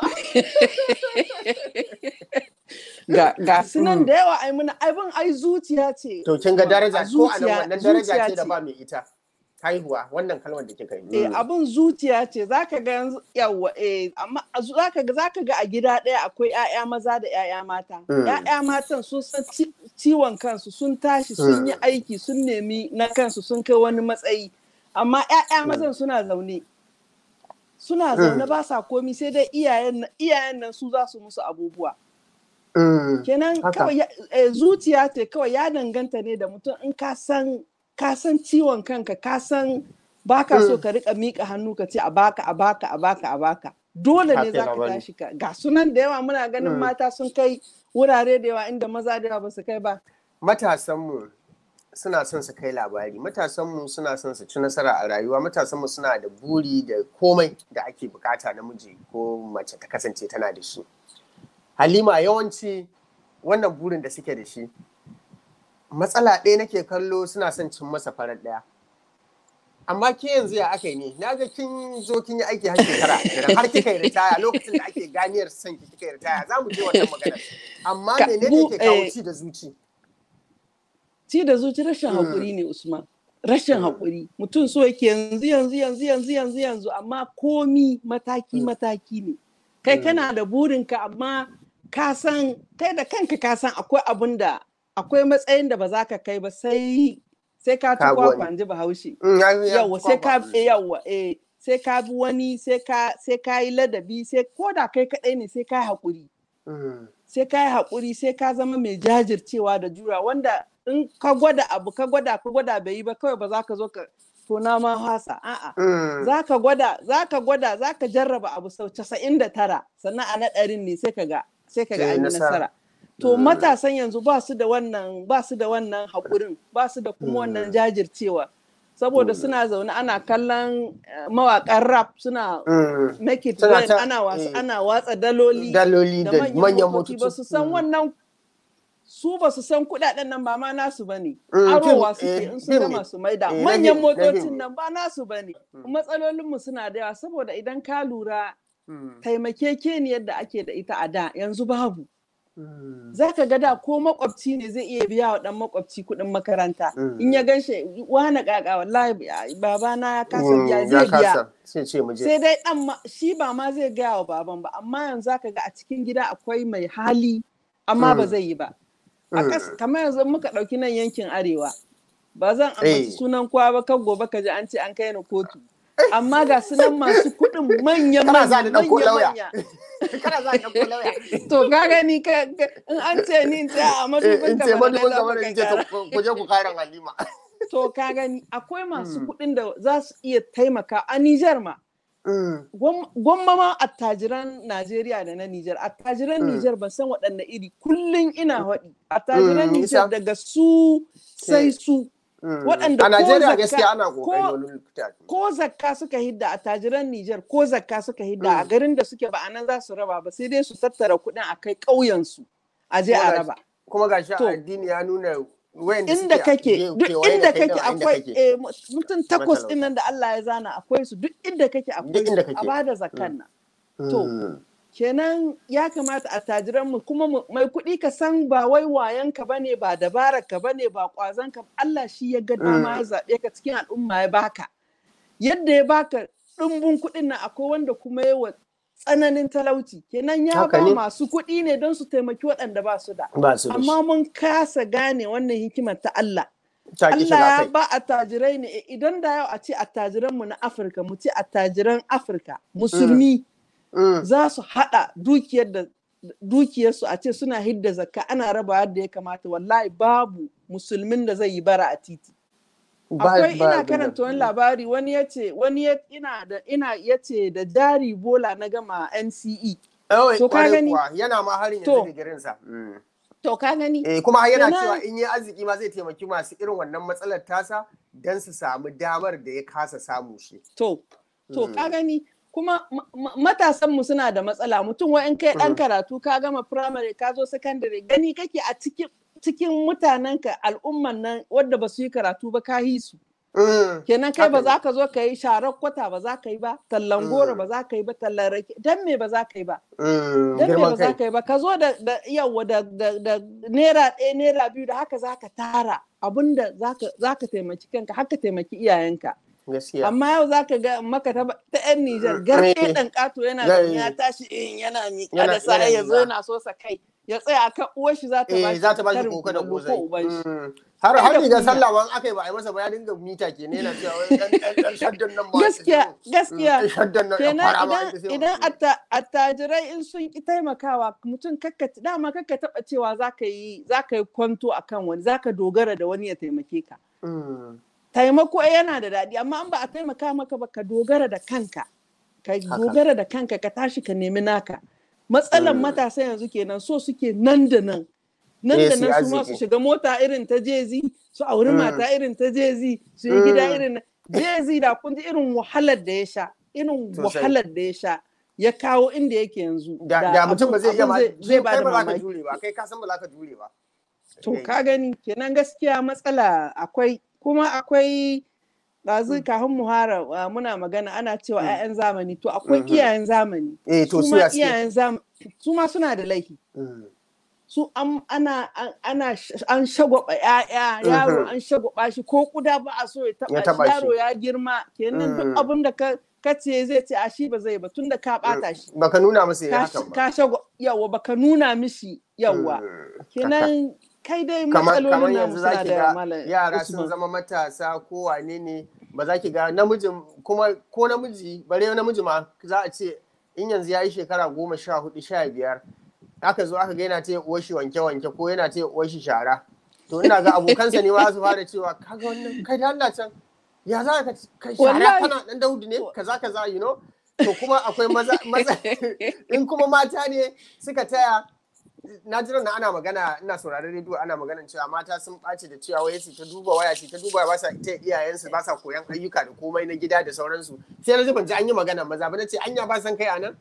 ga ga sunan da yawa ai muna abin ai zuciya ce to kin ga daraja ko a nan wannan daraja ce da ba mai ita haihuwa wannan kalmar da kika yi eh abin zuciya ce zaka ga yanzu yawa eh amma zaka ga zaka ga a gida ɗaya akwai ƴaƴa maza da ƴaƴa mata ƴaƴa matan sun san ciwon kansu sun tashi sun yi aiki sun nemi na kansu sun kai wani matsayi amma ƴaƴa mazan suna zaune suna zaune ba sa komi sai dai iyayen nan su za su musu abubuwa kenan kawai zuciya ce kawai ya danganta ne da mutum in ka san ka san ciwon kanka ka san baka so ka rika mika hannu ka ce a baka a baka a baka a baka dole ne za ka tashi ka ga sunan da yawa muna ganin mata sun kai wurare da yawa inda maza da yawa ba su kai ba matasanmu suna son su kai labari matasanmu suna son su ci nasara a rayuwa matasanmu suna da buri da komai da ake bukata namiji ko mace ta kasance tana da shi halima yawanci wannan burin da suke da shi matsala ɗaya nake kallo suna son cin masa farar ɗaya amma ke yanzu ya aka yi ne na ga kin zo kin yi aiki har shekara har kika yi ritaya lokacin da ake ganiyar son ki kika yi ritaya za mu je wannan magana amma menene ke kawo ci da zuci ci da zuci rashin haƙuri ne usman rashin haƙuri mutum so yake yanzu yanzu yanzu yanzu yanzu yanzu amma komi mataki mataki ne kai kana da burinka amma ka san kai da kanka ka san akwai abun da akwai matsayin da ba za ka kai ba sai sai ka ci kwakwa ji bahaushe yawa sai ka yawa eh sai ka bi wani sai ka sai ka yi ladabi sai ko da kai kadai ne sai ka yi haƙuri sai ka yi haƙuri sai ka zama mai jajircewa da jura wanda in ka gwada abu ka gwada ka gwada bai yi ba kawai ba za ka zo ka tona ma hasa a'a za ka gwada za ka gwada za ka jarraba abu sau casa'in da tara sannan a na ɗarin ne sai ka ga sai ka ga an yi nasara to matasan yanzu ba su da wannan ba su da wannan haƙurin ba su da kuma wannan jajircewa saboda suna zaune ana kallon mawaƙan rap suna make it ana wasu ana watsa daloli daloli da manyan motoci ba su san wannan su ba su san kudaden nan ba ma nasu ba ne arowa suke in sun gama su maida manyan motocin nan ba nasu ba ne matsalolinmu suna da yawa saboda idan ka lura taimakekeniyar da ake da ita a da yanzu babu za ka ga da ko makwabci ne zai iya biya wa dan makwabci kuɗin makaranta in ya gan shi wani kaka wallahi babana ya kasa biya zai biya sai dai dan shi ba ma zai gaya wa baban ba amma yanzu za ka ga a cikin gida akwai mai hali amma ba zai yi ba kamar yanzu muka ɗauki nan yankin arewa ba zan ambaci sunan kowa ba kan gobe ka ji an ce an kai ni kotu amma ga sunan masu kuɗin manyan manya manya kana za ka ɗauko lauya. To ka gani ka in an ce ni in ce a madubin ka bane za ka kara. Ku je ku karan Halima. To ka gani akwai masu kuɗin da za su iya taimaka a Nijar ma. Gwamma ma attajiran Najeriya da na Nijar. Attajiran Nijar ban san waɗanne iri kullum ina haɗi. Attajiran Nijar daga su sai su. waɗanda a Najeriya gaskiya ana kokari ko zakka suka hidda a tajiran Nijar ko zakka suka hidda a garin da suke ba a nan za su raba ba sai dai su tattara kuɗin a kai ƙauyen su a je a raba kuma gashi addini ya nuna inda kake duk inda kake akwai mutum takwas din nan da Allah ya zana akwai su duk inda kake akwai su a bada zakkan nan to kenan ya kamata a tajiranmu kuma mai kuɗi ka san ba wai wayanka ba ne ba dabararka ba ne ba ƙwazonka Allah shi ya ga dama ya zaɓe ka cikin al'umma ya baka yadda ya baka ɗumbin kuɗin nan akwai wanda kuma yawa tsananin talauci kenan ya ba masu kuɗi ne don su taimaki waɗanda ba su da amma mun kasa gane wannan hikimar ta Allah Allah ya ba attajirai ne idan da yau a ce attajiranmu na Afirka mu ce attajiran Afirka musulmi Mm. za su haɗa dukiyar da dukiyarsu a ce suna hidda zakka ana raba yadda ya kamata wallahi babu musulmin da zai yi bara a titi akwai ina karanta wani labari wani ya ce wani ina da ina ya ce da jari bola na gama NCE to ka gani yana ma harin yanzu digirin sa to ka gani eh kuma yana cewa in yi arziki ma zai taimaki masu irin wannan matsalar tasa dan su samu damar da ya kasa samu shi to to ka gani kuma matasanmu suna da matsala mutum wa in kai ɗan karatu ka gama firamare ka zo sakandare gani kake a cikin cikin mutanenka al'umman nan wadda ba su yi karatu ba ka yi su kenan kai ba za ka zo ka yi sharar kwata ba za ka yi ba tallan goro ba za ka yi ba tallan rake dan me ba za ka yi ba dan me ba za ka yi ba ka zo da yawa da naira ɗaya naira biyu da haka za ka tara abinda za ka taimaki kanka haka taimaki iyayenka amma yau za ka ga maka ta yan Nijar garke ɗan ƙato yana ya tashi in yana miƙa da sa ya zo yana so sa kai ya tsaya akan uwar shi za ta ba shi za ta ba shi koko da kosai har har riga sallah wan aka yi ba a yi masa ba ya dinga mita ke ne yana cewa wai dan shaddan nan ba gaskiya gaskiya kenan idan idan attajirai in sun ki taimakawa mutum kakka dama kakka taba cewa zaka yi zaka yi kwanto akan wani zaka dogara da wani ya taimake ka taimako yana da daɗi amma an ba a taimaka maka ba ka dogara da kanka ka dogara da kanka ka tashi ka nemi naka matsalan matasa yanzu kenan so suke nan da nan nan da nan su ma su shiga mota irin ta jezi su auri mata irin ta jezi su yi gida irin jezi da kun ji irin wahalar da ya sha irin wahalar da ya sha ya kawo inda yake yanzu da mutum ba zai iya zai ba da mamaki jure ba kai ka san ba za ka jure ba to ka gani kenan gaskiya matsala akwai kuma akwai ɗazu kafin muhara muna magana ana cewa 'ya'yan zamani to akwai iyayen zamani su ma iyayen zamani su ma suna da laifi su ana ana an shagwaba ya'ya yaro an shagwaba shi ko kuda ba a so ya taba shi yaro ya girma kenan duk abin da ka kace zai ce a shi ba zai ba tunda ka bata shi baka nuna masa ya haka ba ka shagwa yawa baka nuna mishi yawa kenan kai dai matsalolin yanzu za ki ga yara sun zama matasa ko wane ne ba za ki ga namijin kuma ko namiji bare namiji ma za a ce in yanzu ya yi shekara goma sha hudu sha biyar aka zo aka ga yana ta uwar shi wanke wanke ko yana ta uwar shi shara to ina ga abokansa ne ma su fara cewa kaga wannan kai da Allah can ya za ka kai shara kana dan daudu ne kaza kaza you know to kuma akwai maza maza in kuma mata ne suka taya na jira na ana magana ina sauraron rediyo ana magana cewa mata sun ɓaci da cewa wai su ta duba waya ce ta duba ba sa ita iyayensu ba sa koyan ayyuka da komai na gida da sauransu sai na ji ban ji an yi magana maza ba na ce anya ba san kai anan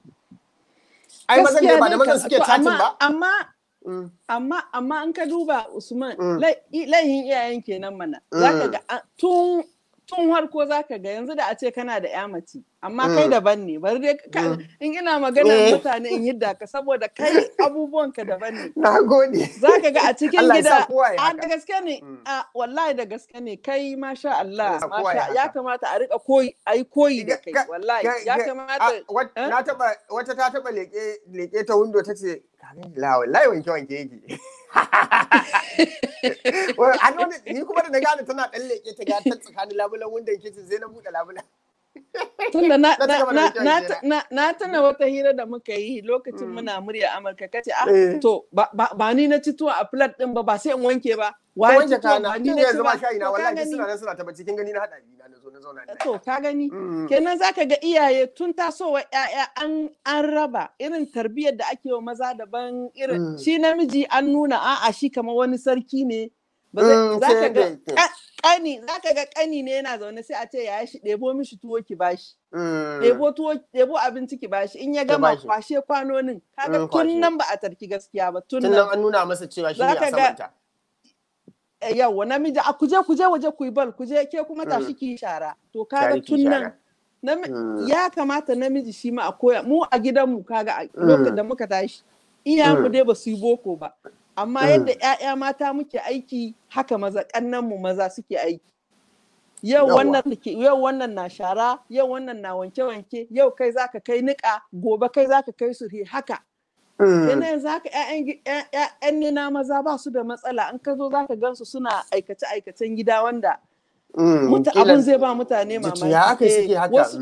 ai mazan ne ba da mazan suke chatting ba amma amma amma an ka duba Usman laihin iyayen kenan mana zaka ga tun tun harko zaka ga yanzu da a ce kana da ya mace amma kai daban ne bari dai in ina magana mutane in yadda ka saboda kai abubuwan ka daban ne na gode zaka ga a cikin gida a da gaske ne a wallahi da gaske ne kai masha Allah masha ya kamata a rika koyi ayi koyi da kai wallahi ya kamata na taba wata ta taba leke leke ta window tace la wallahi wanke wanke yake ni kuma da na gane tana ɗan leƙe ta gata tsakanin labulan wundan kicin sai na buɗe labulan. Tunda na tana wata hira da muka yi lokacin muna murya Amurka kace ah to ba ni na ci tuwa a flat din ba ba sai in wanke ba. Wa ci tuwa ba ni na ci ba. shayi na wallahi suna nan suna tabbaci kin gani na hada na na zo na zauna. To ka gani kenan zaka ga iyaye tun tasowa ƴaƴa an an raba irin tarbiyyar da ake wa maza daban irin shi namiji an nuna a'a shi kamar wani sarki ne zaka ga kani zaka ga kani ne yana zaune sai a ce ya shi ɗebo mishi tuwo ki bashi ɗebo tuwo ɗebo abinci ki bashi in ya gama kwashe kwanonin kaga tun nan ba a tarki gaskiya ba tun nan an nuna masa cewa shi ne a samanta yawa namiji a kuje kuje waje ku yi bal kuje ke kuma tashi ki shara to kaga tun nan ya kamata namiji shi ma a koya mu a gidanmu kaga lokacin da muka tashi iyayenmu dai ba su yi boko ba amma yadda 'ya'ya mata muke aiki haka maza mu maza suke aiki yau wannan yau wannan na shara yau wannan na wanke wanke yau kai zaka kai niƙa gobe kai zaka kai su haka kenan zaka ƴaƴan nina maza ba su da matsala in ka zo zaka gansu suna aikace aikacen gida wanda abin zai ba mutane mamaki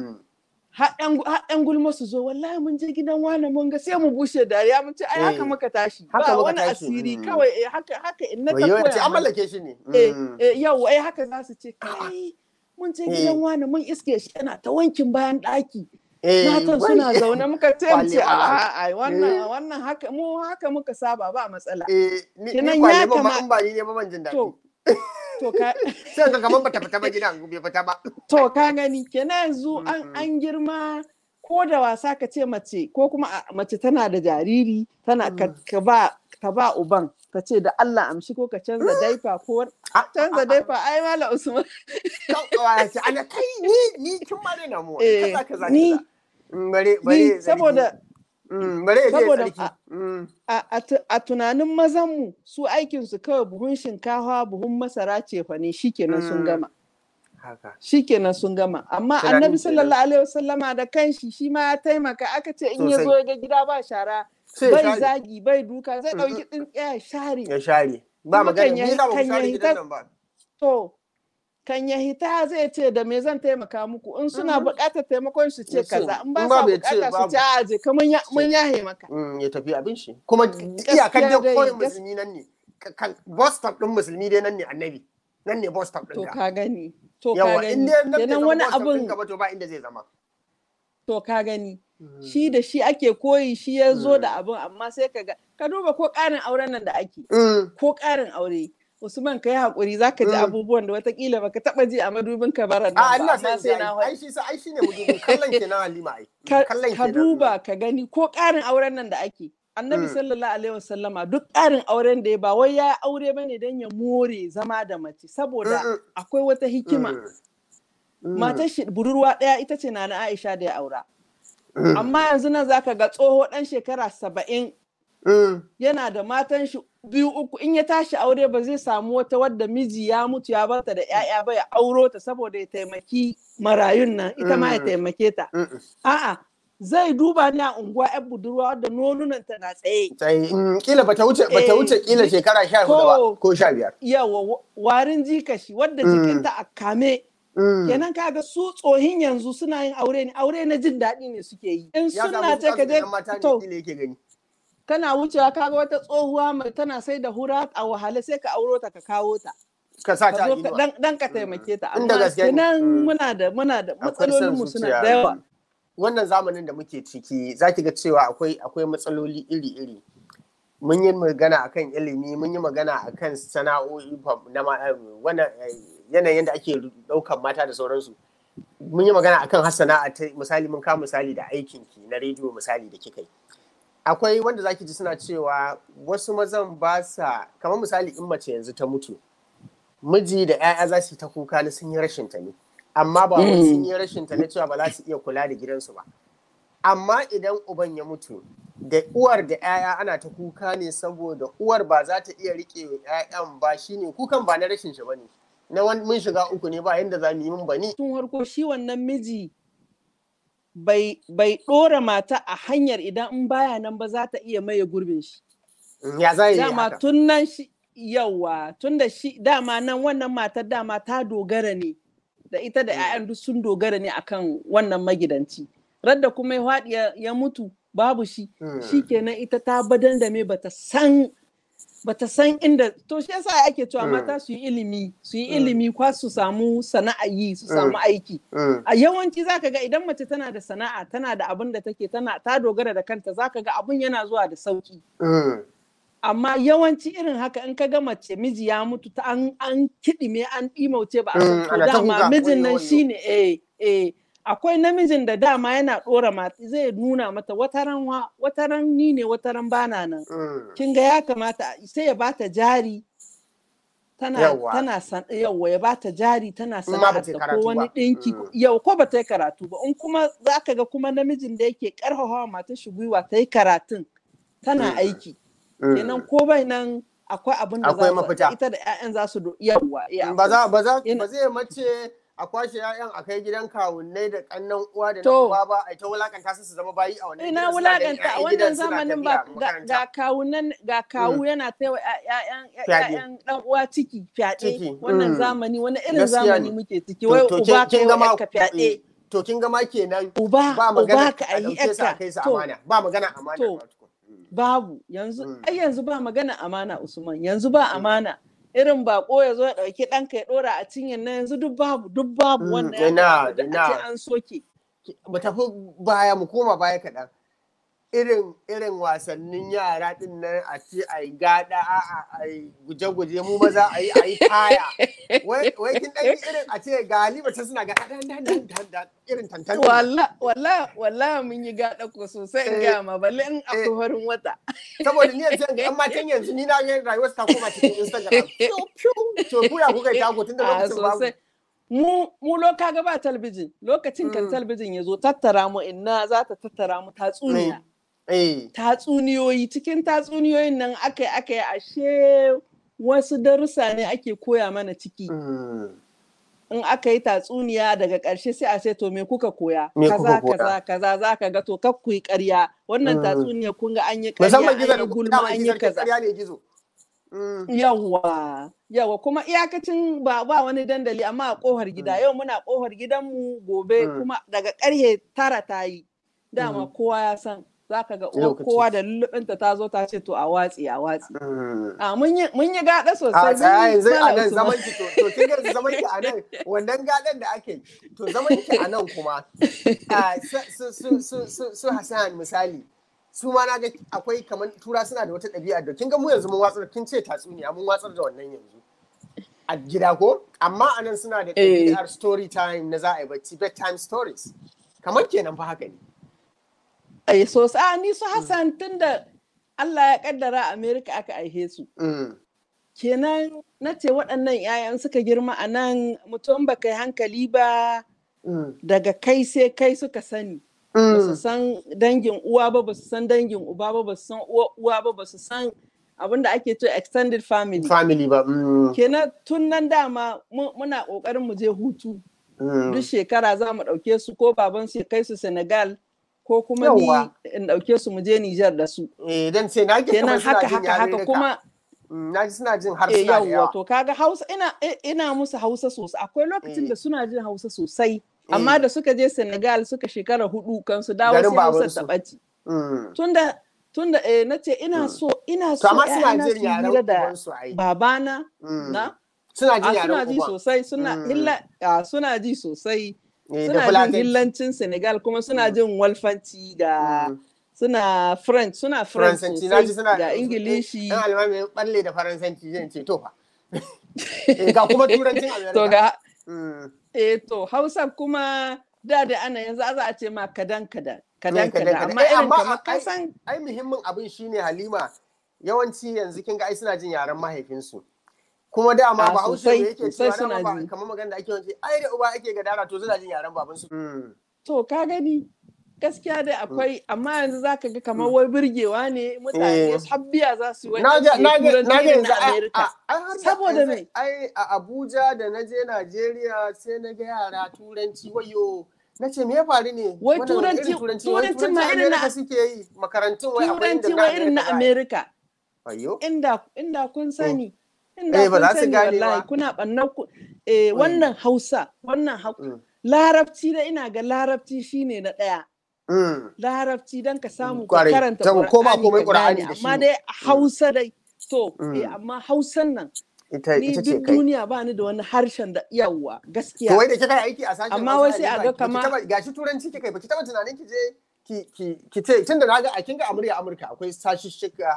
haɗin gulma su zo wallahi mun je gidan wani mun ga sai mu bushe dariya mun ce ai haka muka tashi ba wani asiri kawai eh haka haka in na tafi ce an mallake shi ne eh yau ai haka za su ce kai mun je gidan wani mun iske shi yana ta wankin bayan ɗaki matan suna zaune muka ce mu ce a wannan wannan haka mu haka muka saba ba matsala kenan ya kama ba ni ne ba man jin daɗi To ka sai ka kaman bata fita ba gidan bai fita ba. To ka gani kenan yanzu an an girma ko da wasa ka ce mace ko kuma mace tana da jariri tana ka ba ka ba uban ka ce da Allah amshi ko ka canza daifa ko canza daifa ai mala Usman. Ana kai ni ni kin ma na mu kaza kaza. Ni bare bare saboda saboda a tunanin mazanmu su aikinsu kawai buhun shinkafa buhun masara ce fa ne shikenan sun gama shikenan sun gama amma annabi sallallahu alaihi wasallama da kanshi shi ma ya taimaka aka ce in ya zo ya ga gida ba shara bai zagi bai duka zai dauki tsintsiya ya share ya share ba magana ni za mu share gidan nan ba to kan ya hita zai ce da me zan taimaka muku in suna buƙatar taimakon su ce kaza in ba sa buƙata su ce a je ka mun yahe maka ya tafi abin shi kuma iyakar da koyin musulmi nan ne bus stop din musulmi dai nan ne annabi nan ne bus stop din to ka gani to ka gani kenan wani abun to ba inda zai zama to ka gani shi da shi ake koyi shi ya zo da abin amma sai ka ga ka duba ko ƙarin auren nan da ake ko ƙarin aure Usman ka yi haƙuri za ka ji abubuwan da watakila baka taɓa ji a madubin ka bara nan ba amma sai na ai shi ai shi ne madubin kallon ke na Halima ai ka duba ka gani ko ƙarin auren nan da ake annabi sallallahu alaihi wasallama duk ƙarin auren da ya ba wai ya aure bane don ya more zama da mace saboda akwai wata hikima matar shi budurwa ɗaya ita ce na Aisha da ya aura amma yanzu nan zaka ga tsoho ɗan shekara saba'in yana da matan shi biyu uku in ya tashi aure ba zai samu wata wadda miji ya mutu ya barta da 'ya'ya ba ya auro ta saboda ya taimaki marayun nan ita ma ya taimake ta a'a zai duba ni a unguwa yan budurwa wadda nonunan ta na tsaye kila bata wuce bata wuce kila shekara sha hudu ba ko sha biyar yawa warin jikashi wadda jikinta a kame kenan kaga su tsohin yanzu suna yin aure ne aure na jin daɗi ne suke yi in suna ta ka je to kana wucewa kaga wata tsohuwa mai tana sai da hura a wahale sai ka auro ta ka kawo ta ka sa ta dan dan ka taimake ta amma kenan muna da muna da matsalolin mu suna da yawa wannan zamanin da muke ciki zaki ga cewa akwai akwai matsaloli iri-iri mun yi magana akan ilimi mun yi magana akan sana'o'i na wannan yanayin da ake daukan mata da sauransu mun yi magana akan hasana'a ta misali mun kawo misali da aikinki na rediyo misali da kika yi akwai wanda zaki ji suna cewa wasu mazan ba sa kamar misali in mace yanzu ta mutu miji da 'ya'ya za su yi ta kuka na sun yi rashin ta ne amma ba wai sun yi rashin ta na cewa ba za su iya kula da gidansu ba amma idan uban ya mutu da uwar da 'ya'ya ana ta kuka ne saboda uwar ba za ta iya rike 'ya'yan ba shine kukan ba na rashin shi bane na wani mun shiga uku ne ba yanda za mu yi mun bani tun harko shi wannan miji bai bai dora mata a hanyar idan in baya nan ba za ta iya maye gurbin shi ya za yi dama tun nan shi yawa tun da shi dama nan wannan matar dama ta dogara ne da ita da 'ya'yan duk sun dogara ne akan wannan magidanci radda kuma ya faɗi ya mutu babu shi shi kenan ita ta badan da me bata san bata san inda to shi yasa ake cewa mata su yi ilimi su yi ilimi kwa su samu sana'a yi su samu aiki a yawanci zaka ga idan mace tana da sana'a tana da abin da take tana ta dogara da kanta zaka ga abun yana zuwa da sauki amma yawanci irin haka in ka ga mace miji ya mutu ta an an kidime an dimauce ba a san dama mijin nan shine eh eh akwai namijin da dama yana dora mata zai nuna mata wataran wataran ni ne wataran bana nan kin ga ya kamata sai ya bata jari tana tana san yawa ya bata jari tana sana'ar ko wani dinki yau ko ba ta yi karatu ba in kuma zaka ga kuma namijin da yake karfafa mata shi gwiwa ta yi karatun tana aiki kenan ko bai nan akwai abin da za ita da 'ya'yan za su yawa ba za ba za ba zai mace a kwashe 'ya'yan a kai gidan kawunnai da kannan uwa da na uwa ba a ta wulakanta su su zama bayi a wannan ina wulakanta a wannan zamanin ba ga kawunan ga kawu yana taiwa 'ya'yan dan uwa ciki fyaɗe wannan zamani wani irin zamani muke ciki wai uba kai wa ka fyaɗe to kin gama kenan uba ba magana uba ka ayi a kai su amana ba magana amana babu yanzu ai yanzu ba magana amana Usman yanzu ba amana irin bako ya zo ya dauki ɗanka ya ɗora a cinyar na yanzu duk babu duk babu wannan ya ce an soke mu tafi baya mu koma baya kaɗan irin irin wasannin yara din nan a ce a yi gada a yi guje-guje mu maza a yi a yi taya wai kin ɗan irin a ce ga halima ta suna gada irin tantan walla walla walla mun yi gada ko sosai in ga ma balle in akwai farin wata saboda ni yanzu ga matan yanzu ni na ga rayuwar ta koma cikin instagram to ku ya kuka yi tago tun da lokacin babu mu mu loka ga ba talbijin lokacin kan talbijin ya zo tattara mu inna za ta tattara mu tatsuniya tatsuniyoyi cikin tatsuniyoyin nan aka yi aka yi ashe wasu darussa ne ake koya mana ciki in aka yi tatsuniya daga ƙarshe sai a ce to me kuka koya kaza kaza kaza za ka ga to kak ku yi ƙarya wannan tatsuniya kun ga an yi ƙarya an yi gulma an yi kaza yawwa yawa kuma iyakacin ba ba wani dandali amma a kohar gida yau muna kohar gidanmu gobe kuma daga ƙarhe tara ta yi dama kowa ya san za ka ga uwar kowa da lullubinta ta zo ta ce to a watsi a watsi. Mm. A mun yi mun yi gaɗa a sosai. tsaya yanzu a Malam nan Usman. zaman ki to to kin ga zaman ki a nan wannan gadan da ake yi, to zaman ki a nan kuma a su su su su su Hassan misali su ma na ga akwai kamar tura suna da wata ɗabi'a da kin ga mu yanzu mun watsar kin ce tatsuniya mun watsar da wannan yanzu a gida ko amma a nan suna da Eh. ɗabi'ar story time na za a yi bacci bedtime stories kamar kenan fa haka ne Eh, sosai a ni su Hassan tun da Allah ya kaddara a Amerika aka aihe su. Mm. Kenan na ce waɗannan 'ya'yan suka girma a nan mutum ba kai hankali ba Mm. daga kai sai kai suka sani. Ba su Mm. san dangin uwa ba, ba su san dangin uba ba, ba su san uwa uwa ba, ba su san abin da ake cewa extended family. family ba mm. Kenan tun nan dama mu- muna ƙoƙarin mu je hutu. Mm. Duk shekara za mu ɗauke su ko baban su ya kai su Senegal ko kuma Yawwa. ni in ɗauke su mu je Nijar da su. eh dan ce na ke kamar kenan suna haka jin haka haka yarurruka. kuma Mm, na ji suna jin harsuna eh, da yawwa yawa to kaga hausa ina eh, ina musu hausa sosai akwai lokacin Eh. da suna jin hausa sosai amma da suka je senegal suka shekara hudu kan su dawo Garin sai hausa babansu. ta ɓaci Mm. tunda tunda eh, na ce ina so ina To so amma suna ƴaƴana jin su yaren hira da ubansu ai. babana Mm. na Suna a jin suna yaren ji uban. sosai suna Mm. hilla a suna ji sosai Eh, da suna jin Fulatanci. hillancin senegal kuma suna jin walfanci da Mm. suna french suna french Faransanci na ji sosai suna ga ingilishi Ɗan alimami balle da Faransanci zan ce to fa. Eh, Ga kuma turancin Amerika. to ga Mm. Eh to Hausa kuma da da ana yanzu za a ce ma kadan kadan kadan Eh, kadan kadan kadan. amma Eh, irin amma kamar ai- kasan Ai muhimmin abin shine Halima yawanci yanzu kin ga ai suna jin yaren mahaifinsu. Kuma dama Ah, ba haushe sosai, da yake sosai cewa suna dama ba ji. kamar magana da ake yawanci ai da uba ake gadara to suna jin yaren babansu. Mm. to ka gani gaskiya dai akwai amma yanzu zaka ga kamar wai burgewa ne Eh. mutane habbiya za su yi wani na ga ke na ga turanci na ga irin yanzu na a- Amerika a- ai har da- Saboda yanzu me? ai a Abuja da na je Najeriya sai na ga yara turanci wayo na ce me ya faru ne Wai Wannan wani irin turanci- wai turancin ma irin na- Amerika suke yi makarantun wai akwai inda turanci wai irin na za a yi. Amerika wayo inda inda kun sani Eh, inda ba kun za su sani gane wallahi ba. kuna bannan ku eh wannan Hausa wannan Hau- Mm. larabci da ina ga larabci shine na daya Mm. larabci don ka samu ka Kwarai. karanta Saboda ko ba Qur'ani komai ka Qur'ani gane da shi amma ne. dai hausa dai to Mm. eh amma hausan nan ita ni ita ce duk kai duniya ba ni da wani harshen da yawa to gaskiya wai da kika yi aiki a sashen Amma Hausa wai sai a Halima, ga baki kama- taba- gashi turanci kika yi baki taba tunanin ki je ki ki ki ce tunda na ga a kinga a murya Amurka akwai sashi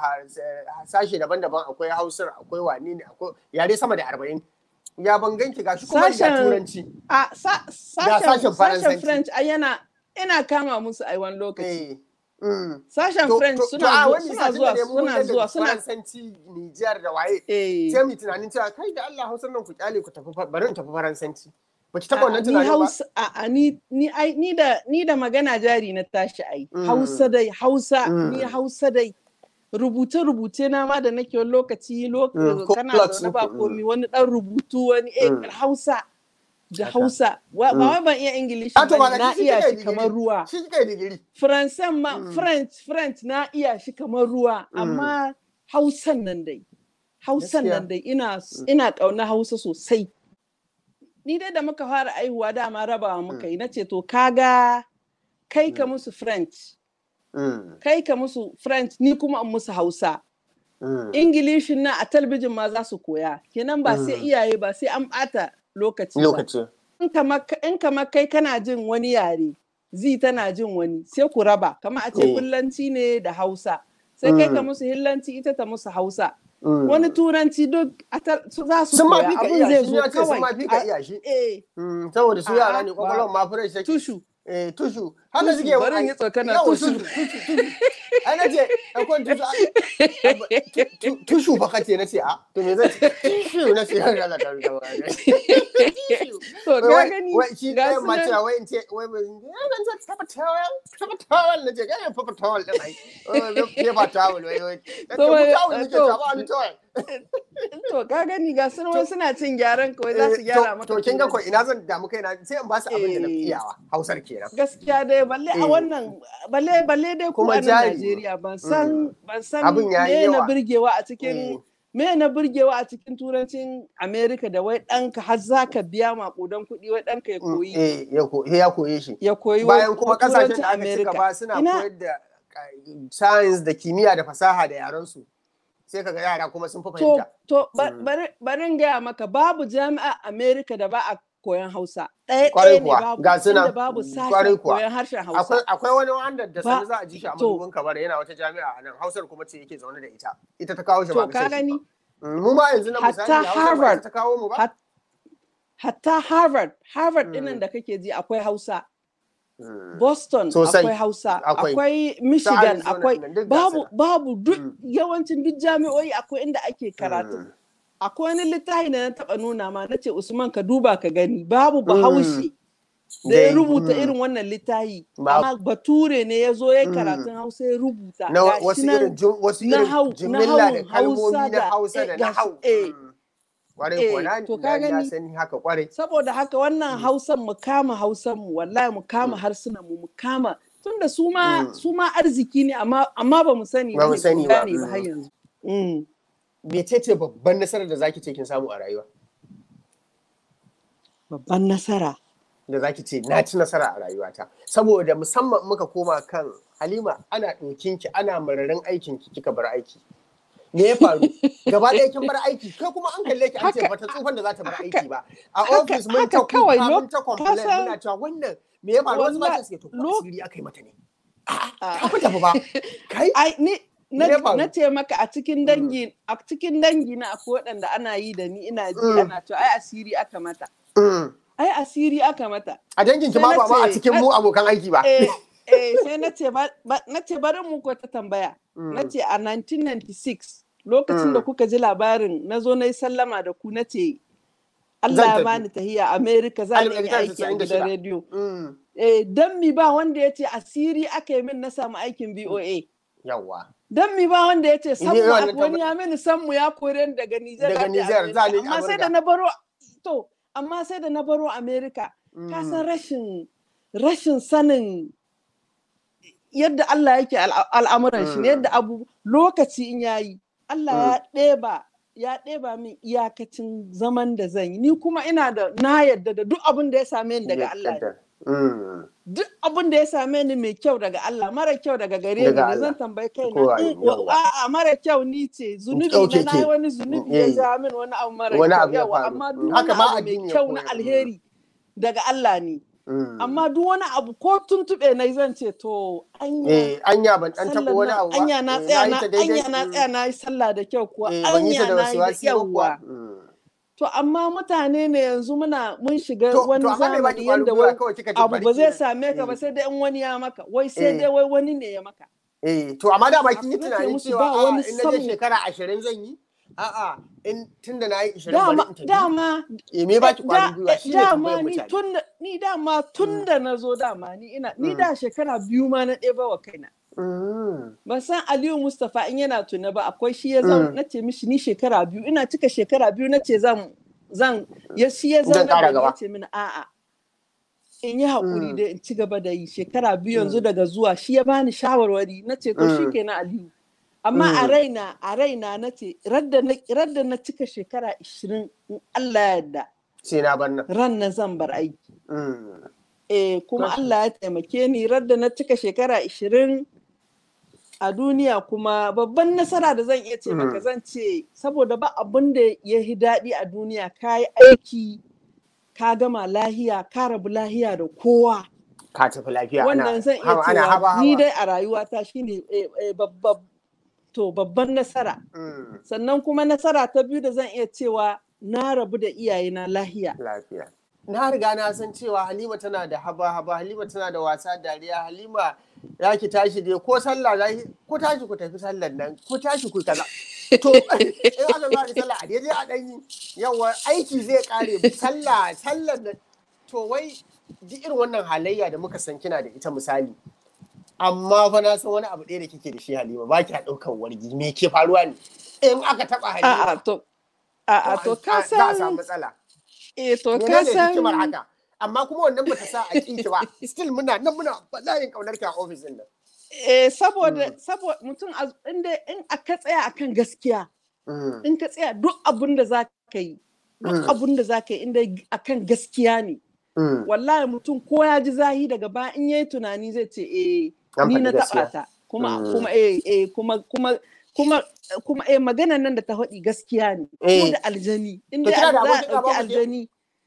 sashe daban-daban akwai Hausar akwai wani ne akwai yare sama da 40 ya ban ganki gashi kuma ga Sashen- turanci a sa- sashen sashen Faransanci. sashen french ai yana ina kama musu ai wani lokaci eh mm. sashen To- french to- suna to a zuwa wani suna satin da zuwa ne mun suna wajen da zuwa suna Faransanci Nijar da waye eh sai mu tunanin cewa kai da Allah Hausar nan ku kyale ku tafi fa- bari in tafi Faransanci baki taba a- wannan ni tunanin ba hausa a a, ni ni ai ni da ni da magana jari na tashi ai Mm. hausa dai hausa Mm. ni hausa dai rubuce-rubuce na ma da nake wani lokaci Mm, lokaci ko kana plots zaune ba ɗinku, komi wani ɗan rubutu wani eh Mm. hausa da Haka. hausa wa- ba Mm. wai ban iya ingilishi Ah, to ba ba na shi iya kika yi shi digiri. kamar ruwa shi kika yi digiri faransan ma Mm. french french na iya shi kamar ruwa Mm. amma hausan nan dai hausan Gaskiya. nan dai ina ina ƙauna hausa sosai ni dai da muka fara aihuwa dama rabawa muka yi na ce to kaga kai ka musu french Mm, kai ka musu french ni kuma in musu hausa mm. ingilishin na a talbijin ma za su koya kenan ba sai Mm. iyaye ba sai an ɓata lokaci ba lokaci in kamar in kamar kai kana jin wani yare zi tana jin wani sai ku raba kamar a ce Eh. kullanci ne da hausa sai kai ka Mm. musu hillanci ita ta musu hausa Mm. wani turanci duk a ta- su za su sun ma koya fi ka abin iya zai shi zo ya ce sun ma kawai fi ka a- iya shi eh Mm, saboda su A'a, yara ne ba- kwakwalwar ma fresh yake tushu eh tushu haka Tushu, suke bari in yi tsokana, yawa, tushu. tushu tushu ai na ce ɗaukon tushu a- tu- tu- tushu fa kace na ce a to me zan ce tushu na ce ya rala ta rala to ka gani wai shi ga ɗayan su ma nan. cewa wai in ce wai ba ya ban ce papa towel papa towel na ce ga ya papa towel din ai oh papa towel wai wai To, to wai, towel nake to- ta ba ni towel to ka gani ga su nan wai suna cin gyaran kawai za su Eh, gyara to- maka to kin ga ko turanci. ina zan damu kaina sai in ba su abin da na fi Eh. iyawa hausar kenan gaskiya dai balle a Eh. wannan balle balle dai ku Kuma a nan jari. Najeriya ban san ban san Abin ya yi me na yawa. burgewa a Eh. cikin me na burgewa a cikin turancin America da wai ɗanka har za ka biya maƙudan kuɗi wai ɗanka ya koyi eh ya ko ya koye shi ya koyi bayan wa- kuma turancin kasashen da aka ci America. gaba suna Ina- koyar da science da kimiyya da fasaha da yaran su sai kaga yara kuma sun fi To, fahimta to bari in gaya maka babu jami'a Amerika da ba a koyan Hausa. Ɗaya Kwarai ɗaya ne kuwa, babu ga su nan. inda babu Kwarai sashen kuwa. koyan harshen akwai Hausa. akwai wani wanda da Ba- sani za a ji shi a to. madubin kabar yana wata jami'a a nan hausar kuma ce yake zaune da ita ita ta kawo shi To, ba ka gani? mu ma yanzu na Hatta misali hausar ba Harvard. ita ta kawo mu ba Hat- Hatta Harvard, Harvard Mm. ɗinnan da kake ji akwai Hausa. Mm. Boston Sosai. akwai Hausa. Akwai. Akwai Michigan, Arizona akwai nan duk ga su babu nan. babu duk Mm. yawancin duk jami'o'i akwai inda ake karatu. Mm. Akwai wani littafi da na taɓa nuna ma na ce Usman ka duba ka gani babu bahaushe. da ya Dai, rubuta mm. irin wannan littafi Ba- amma bature ne ya zo ya Mm. karatun hausa ya rubuta na Gashi wasu nan irin jum- wasu na irin hau- jimilla nahawun da kalmomi Hausa na da- hausa eh, da gashi- na hau eh. Mm. kwarai Eh, kuwa na to na- ka na gani? sani haka kwarai saboda haka wannan hausan mu kama hausan mu wallahi mu kama harsunan mu mu kama tunda su ma Mm. su ma arziki ne amma amma ba mu sani Ba mu ne, sani ba, gane ba mm. har yanzu Mm. mecece babban nasarar da zaki ce kin samu a rayuwa babban nasara da zaki ce na ci nasara a rayuwata saboda musamman muka koma kan halima ana ɗokin ki ana mararin aikin ki kika bar aiki me ya faru gaba ɗaya kin bar aiki kai kuma an kalle ki an ce Haka- bata tsufan da za ta bar haka- aiki ba a haka- ofis mun ta haka kawai kuka lo- mun ta complain ka san- muna cewa wannan me ya faru wasu Wallahi, matan suke to ko lo- asiri aka yi mata ne Ah. ta fi tafi ba kai ai ni na, Me ya faru? na ce maka a cikin dangi a cikin dangi na akwai waɗanda ana yi da ni ina ji Mm. ana cewa ai asiri aka mata Mm. ai asiri aka mata a dangin ki Sai ma na ba ma a ce- cikin mu abokan aiki ba eh, eh, sai na ce ba- ba- na ce bari mu ko ta tambaya Mm. na ce a 1996 lokacin da Mm. kuka ji labarin na zo na yi sallama da ku na ce Allah Zan ya tafi. bani tahiya America za ni yi Alif aiki a 1996. gidan rediyo Mm. eh, don mi ba wanda ya ce asiri aka yi min na samu aikin VOA yawwa don mi ba wanda ya ce Ni sammu wannan a- wani ya mini sammu ya kore ni daga Nijar Daga za ni Nijar, za ni America. amma sai da Amurka. na baro to amma sai da na baro America ka san rashin rashin sanin yadda Allah yake al'a- al'amuran shi ne Mm. yadda abu lokaci in yayi Allah ya ɗeba ya ɗeba min iyakacin zaman da zan yi ni kuma ina da na yadda da duk abin da ya same ni daga Allah ne Mm. duk abin da ya same ni mai kyau daga Allah mara kyau daga gare ni Daga ne Allah. zan tambayi Ko kaina a- in yawa. a'a mara kyau ni ce zunubi Okay, na nayi ke. wani zunubi Eh. ya ja min wani abu mara Wani kyau abu ya yawa faru. amma Mm. duk Haka wani ma abu mai addini ya kyau na koyar. alheri daga Allah ne Mm. amma duk wani abu ko tuntuɓe na zan ce to anya eh anya ban dan tabo sallar wani nan abu ba anya na Eh, tsaya yi na ta daidai. anya na Mm. tsaya na yi sallah da kyau kuwa Eh, ban yi ta anya da na yi da wasiwasi ba kuwa yawa Mm. to amma mutane ne yanzu muna mun shiga to wani to amma bai baki zamani kwarin yanda gwiwa wai kawai kika ji abu bari ba zai ki- same ka ba Eh. sai dai in wani ya maka wai sai Eh. dai wai wani ne ya maka eh to amma da kin yi Na ce tunanin musu cewa ba a'a, wani in na je samu. shekara 20 zan yi a'a in tunda na yi 20 bari dama in tafi dama eh me baki da- kwarin gwiwa shine dama tambayar ni mutane tun da ni dama tun da na zo dama ni ina ni Mm. da shekara biyu ma na ɗeba wa kaina Mm. ban san Aliyu Mustapha in yana tuna ba akwai shi ya zan Mm. na ce mishi ni shekara biyu ina cika shekara biyu na ce zan zan ya shi ya Zan zan ƙara da gaba. ya ce mini a'a in yi haƙuri Mm. da in ci gaba da yi shekara biyu yanzu Mm. daga zuwa shi ya bani shawarwari na ce to shi Mm. kenan Aliyu amma a Mm. raina a raina na ce radda na radda na cika shekara 20 in Allah ya yarda sai na bar nan ran nan zan bar aiki Mm. eh kuma Tashi. Allah ya taimake ni radda na cika shekara 20 a duniya kuma babban nasara da zan iya ce maka Mm. zan ce saboda ba abin da ya yi daɗi a duniya ka yi aiki ka gama lahiya ka rabu lahiya da kowa ka tafi lafiya ana wannan zan iya haba- ana haba cewa ni haba dai a rayuwata shine eh, eh, babba- to babban nasara Mm. sannan kuma nasara ta biyu da zan iya cewa na rabu da iyayena lahiya lafiya. Na riga na san cewa Halima tana da haba-haba, Halima tana da wasa dariya, Halima ya ki tashi dai ko sallah za ki ko tashi ku tafi sallar nan, ko tashi ku kaza. To, in aka zo da sallah a daidai a ɗan yi, yawa aiki zai ƙare sallah, sallar nan. To wai duk irin wannan halayya da muka san kina da ita misali. Amma fa na san wani abu ɗaya da kike da shi Halima, ba ki ɗaukan wargi, me ke faruwa ne? In aka taɓa Halima, a'a to a'a to ka za a samu san matsala. eh to ka menene san hikimar haka amma kuma wannan bata sa a kinki ba still muna nan muna bala'in kaunar ki a ofis din nan eh saboda Mm. saboda mutum a- inda in aka tsaya akan gaskiya Mm, in ka tsaya duk abin da za ka yi duk Mm. abin da za ka yi inda akan gaskiya ne mm. wallahi mutum ko ya ji zahi daga baya in yayi tunani zai ce eh An ni faɗi na gaskiya. taɓa ta kuma kuma eh eh kuma kuma kuma kuma eh magana nan da ta faɗi gaskiya ne ko da aljani in dai za a ɗauki aljani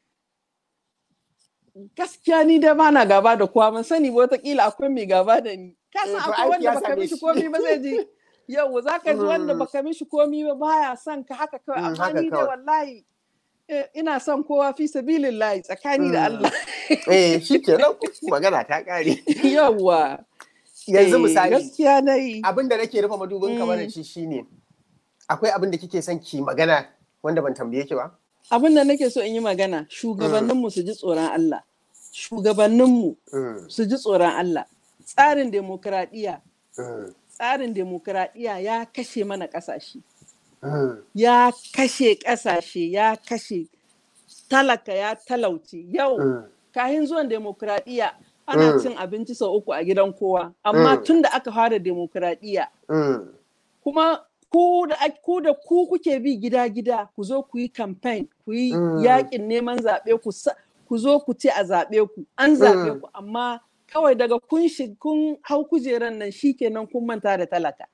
gaskiya ni da ba na gaba da kowa man sani ba wataƙila akwai mai gaba da ni ka san akwai wanda baka mishi komi ba zai ji yau za ka ji wanda baka mishi komi ba baya son ka haka kawai amma ni da wallahi ina son kowa fi sabilin layi tsakani da Allah. Eh shi ke nan magana ta kare. Yawwa. Yanzu misali. Gaskiya na yi. Abin da nake rufe madubin kamar shi shine akwai abin da kike son ki magana wanda ban tambaye ki ba? Abin da nake so in yi magana shugabanninmu su ji tsoron Allah. Shugabanninmu su ji tsoron Allah. Tsarin demokradiyya. Tsarin demokradiyya ya kashe mana ƙasashe. ya kashe ƙasashe ya kashe talaka ya talauce yau kahin zuwan demokuraɗiyya ana cin abinci sau uku a gidan kowa amma tun da aka fara demokuraɗiyya kuma ku da ku kuke bi gida-gida ku zo ku yi campaign ku yi yakin neman zaɓe ku zo ku ce a zaɓe ku an zaɓe ku amma kawai daga kun kun hau kujeran nan shikenan kun manta da talaka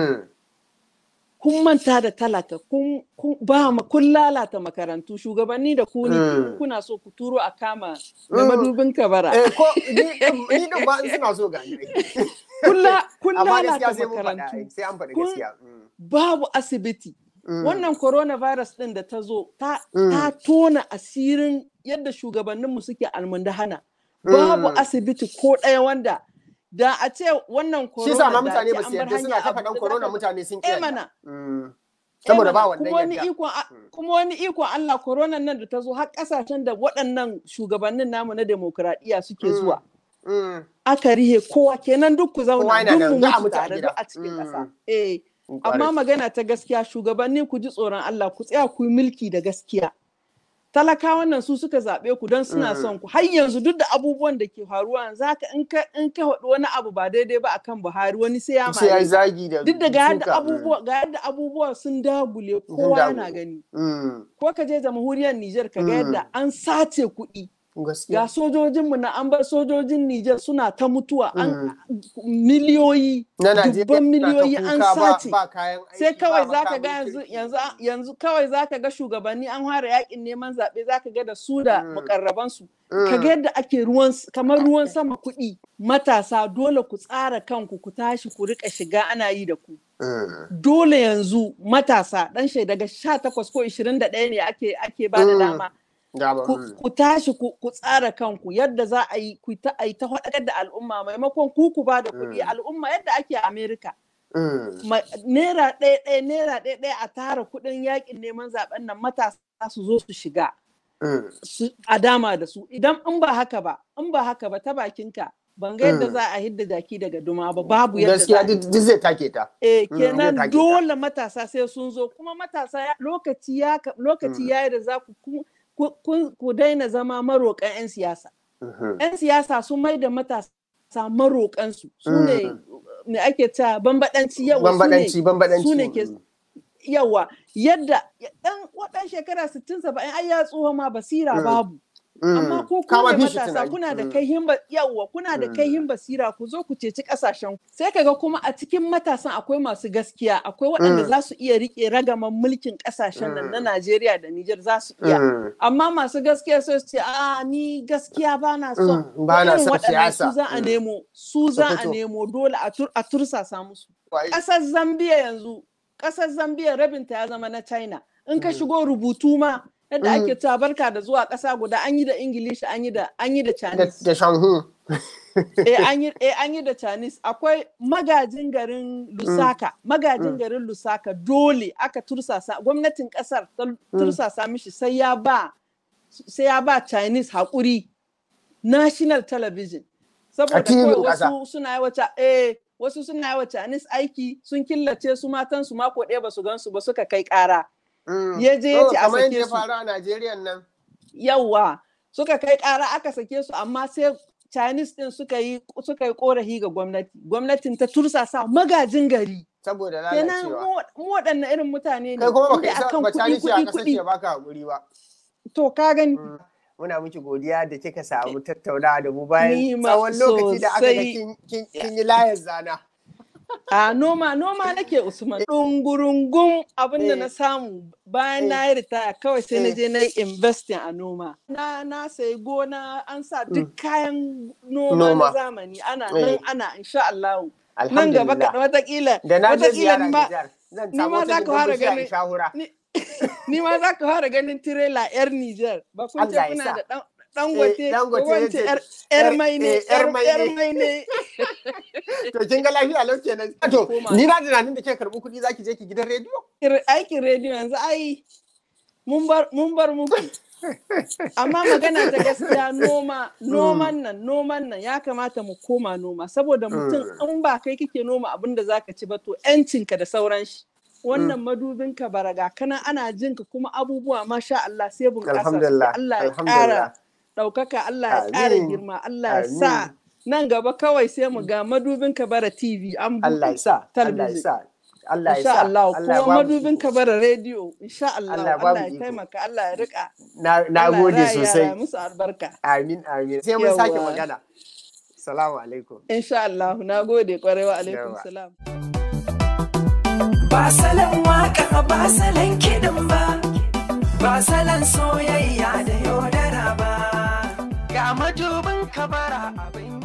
kun manta da talaka kun ba kun lalata makarantu shugabanni da ku ne kuna so ku turo a kama da madubin kabara eh ko ni din ba suna so ga ni kun lalata makarantu sai an faɗi gaskiya babu asibiti wannan coronavirus din da ta zo ta tona asirin yadda shugabanninmu suke almundahana babu asibiti ko ɗaya wanda da a ce wannan corona shi sa ma mutane ba su yarda suna ta faɗan corona mutane sun kiyaye mana saboda ba wannan kuma wani ikon kuma wani ikon Allah corona nan da ta zo har kasashen da waɗannan shugabannin namu na demokradiyya suke zuwa aka rihe kowa kenan duk ku zauna duk mu mutu tare duk a cikin ƙasa eh amma magana ta gaskiya shugabanni ku ji tsoron Allah ku tsaya ku yi mulki da gaskiya talakawan nan su suka zaɓe ku don suna son ku har yanzu duk da abubuwan da ke faruwa za ka in ka in ka faɗi wani abu ba daidai ba akan Buhari wani sai ya sai ya zagi da duk da ga yadda abubuwa ga yadda abubuwa sun dagule kowa yana gani ko ka je jamhuriyar Niger ka ga yadda an sace kuɗi ga sojojinmu na an bar sojojin Nijar suna ta mutuwa an miliyoyi dubban miliyoyi an sace sai kawai zaka ga yanzu yanzu kawai zaka ga shugabanni an fara yakin neman zaɓe zaka ga da su da mukarrabansu ka ga yadda ake ruwan kamar ruwan sama kuɗi matasa dole ku tsara kanku ku tashi ku rika shiga ana yi da ku dole yanzu matasa dan daga 18 ko 21 ne ake ake ba da dama ku tashi ku tsara kanku yadda za a yi ku ta yi ta faɗakar da al'umma maimakon ku ku ba da kuɗi al'umma yadda ake a Amerika. Naira ɗaya ɗaya naira ɗaya ɗaya a tara kuɗin yakin neman zaɓen nan matasa su zo su shiga. A dama da su idan in ba haka ba in ba haka ba ta bakinka ban ga yadda za a hidda jaki daga duma ba babu yadda gaskiya duk zai take ta eh kenan dole matasa sai sun zo kuma matasa lokaci ya lokaci yayi da za ku ku daina zama maroƙan 'yan siyasa. 'Yan siyasa sun mai da matasa maroƙansu su ne me ake ta bambaɗanci yawa bambaɗanci bambaɗanci su ne ke yawa yadda ɗan waɗan shekara 60 70 ai ya tsoho ma basira babu amma ko kuma matasa kuna da kaihin yawa kuna da kaihin basira ku zo ku ceci kasashen sai kaga kuma a cikin matasan akwai masu gaskiya akwai waɗanda za su iya rike ragaman mulkin kasashen nan na Najeriya da Nijar za su iya amma masu gaskiya sai su ce a ni gaskiya ba na so ba na son siyasa su za a nemo su za a nemo dole a tursasa musu ƙasar Zambia yanzu ƙasar Zambia rabinta ya zama na China in ka shigo rubutu ma yadda ake cewa barka da zuwa ƙasa guda an yi da ingilishi an yi da an yi da chinese da shanhu eh an yi eh an yi da chinese akwai magajin garin lusaka magajin garin lusaka dole aka tursasa gwamnatin ƙasar ta tursasa mishi sai ya ba sai ya ba chinese haƙuri national television saboda kawai wasu suna yi wata eh wasu suna yi wa chinese aiki sun killace su matan su mako ɗaya ba su gan su ba suka kai ƙara ya je ya ce a sake su. faru a Najeriya nan. Yawwa, suka kai ƙara aka sake su amma sai Chinese din suka yi suka yi korafi ga gwamnati. Gwamnatin ta tursasa magajin gari. Saboda lalacewa. Kenan mu waɗannan irin mutane ne. Kai kuma baka isa akan ba kuɗi Chinese a kuɗi kasar kuɗi. ce baka hakuri ba. To ka gani. Muna miki godiya da kika samu tattaunawa da mu bayan Ni ma tsawon lokaci da aka ga sosai. kin- kin kin yi layar zana. A noma noma nake Usman ɗungurungun abin da na samu bayan na yi ritaya kawai sai na je na yi investing a noma. Na na sayi gona an sa duk kayan noma na zamani ana nan ana insha Allah. Nan gaba kaɗan watakila. Da na je ziyara ma Nijar. Zan ni samu ma za wata ka fara bishiya in ganin shahura. ni- ni ma za ka fara ganin tirela yar Nijar. Ba kun ce Allah ya kuna sa. da ɗan dangote Eh, Dangote ko wance yace- yar yar mai ne eh, yar yar mai yar ne. mai ne. To kin ga lafiya lau kenan. To Koma. ni na tunanin da ke karɓi kuɗi zaki je ki gidan rediyo. Kir- aikin rediyo yanzu ai mun bar mun bar muku amma magana ta gaskiya noma noman nan noman nan ya kamata mu koma noma saboda mutum in ba kai kike noma abin da zaka ci ba to yancinka da sauran shi wannan madubin ka baraga kana ana jin ka kuma abubuwa masha Allah sai bunƙasa Alhamdulillah, suke. Allah ya alhamdulillah. ƙara ɗaukaka Allah ya ƙara Amin. girma Allah ya sa Amin. nan gaba kawai sai mu ga madubin ka bara TV an Allah ya sa. Allah ya talabijin. sa. Allah ya insha sa. Allah Allah ya kuma ba mu madubin iko. ka bara rediyo insha Allah Allah ya ba Allah mu ya iko. taimaka Allah ya rika Na na Allah ya gode raya sosai. yara musu albarka Amin amin. Sai mun sake Yawwa. magana. Salamu alaikum. insha Allah na gode kwarai wa alaikum Yawa. salam Ba salon waka ba salon kiɗin ba, ba salon soyayya da yaudara ba. Ga majubin kabara abin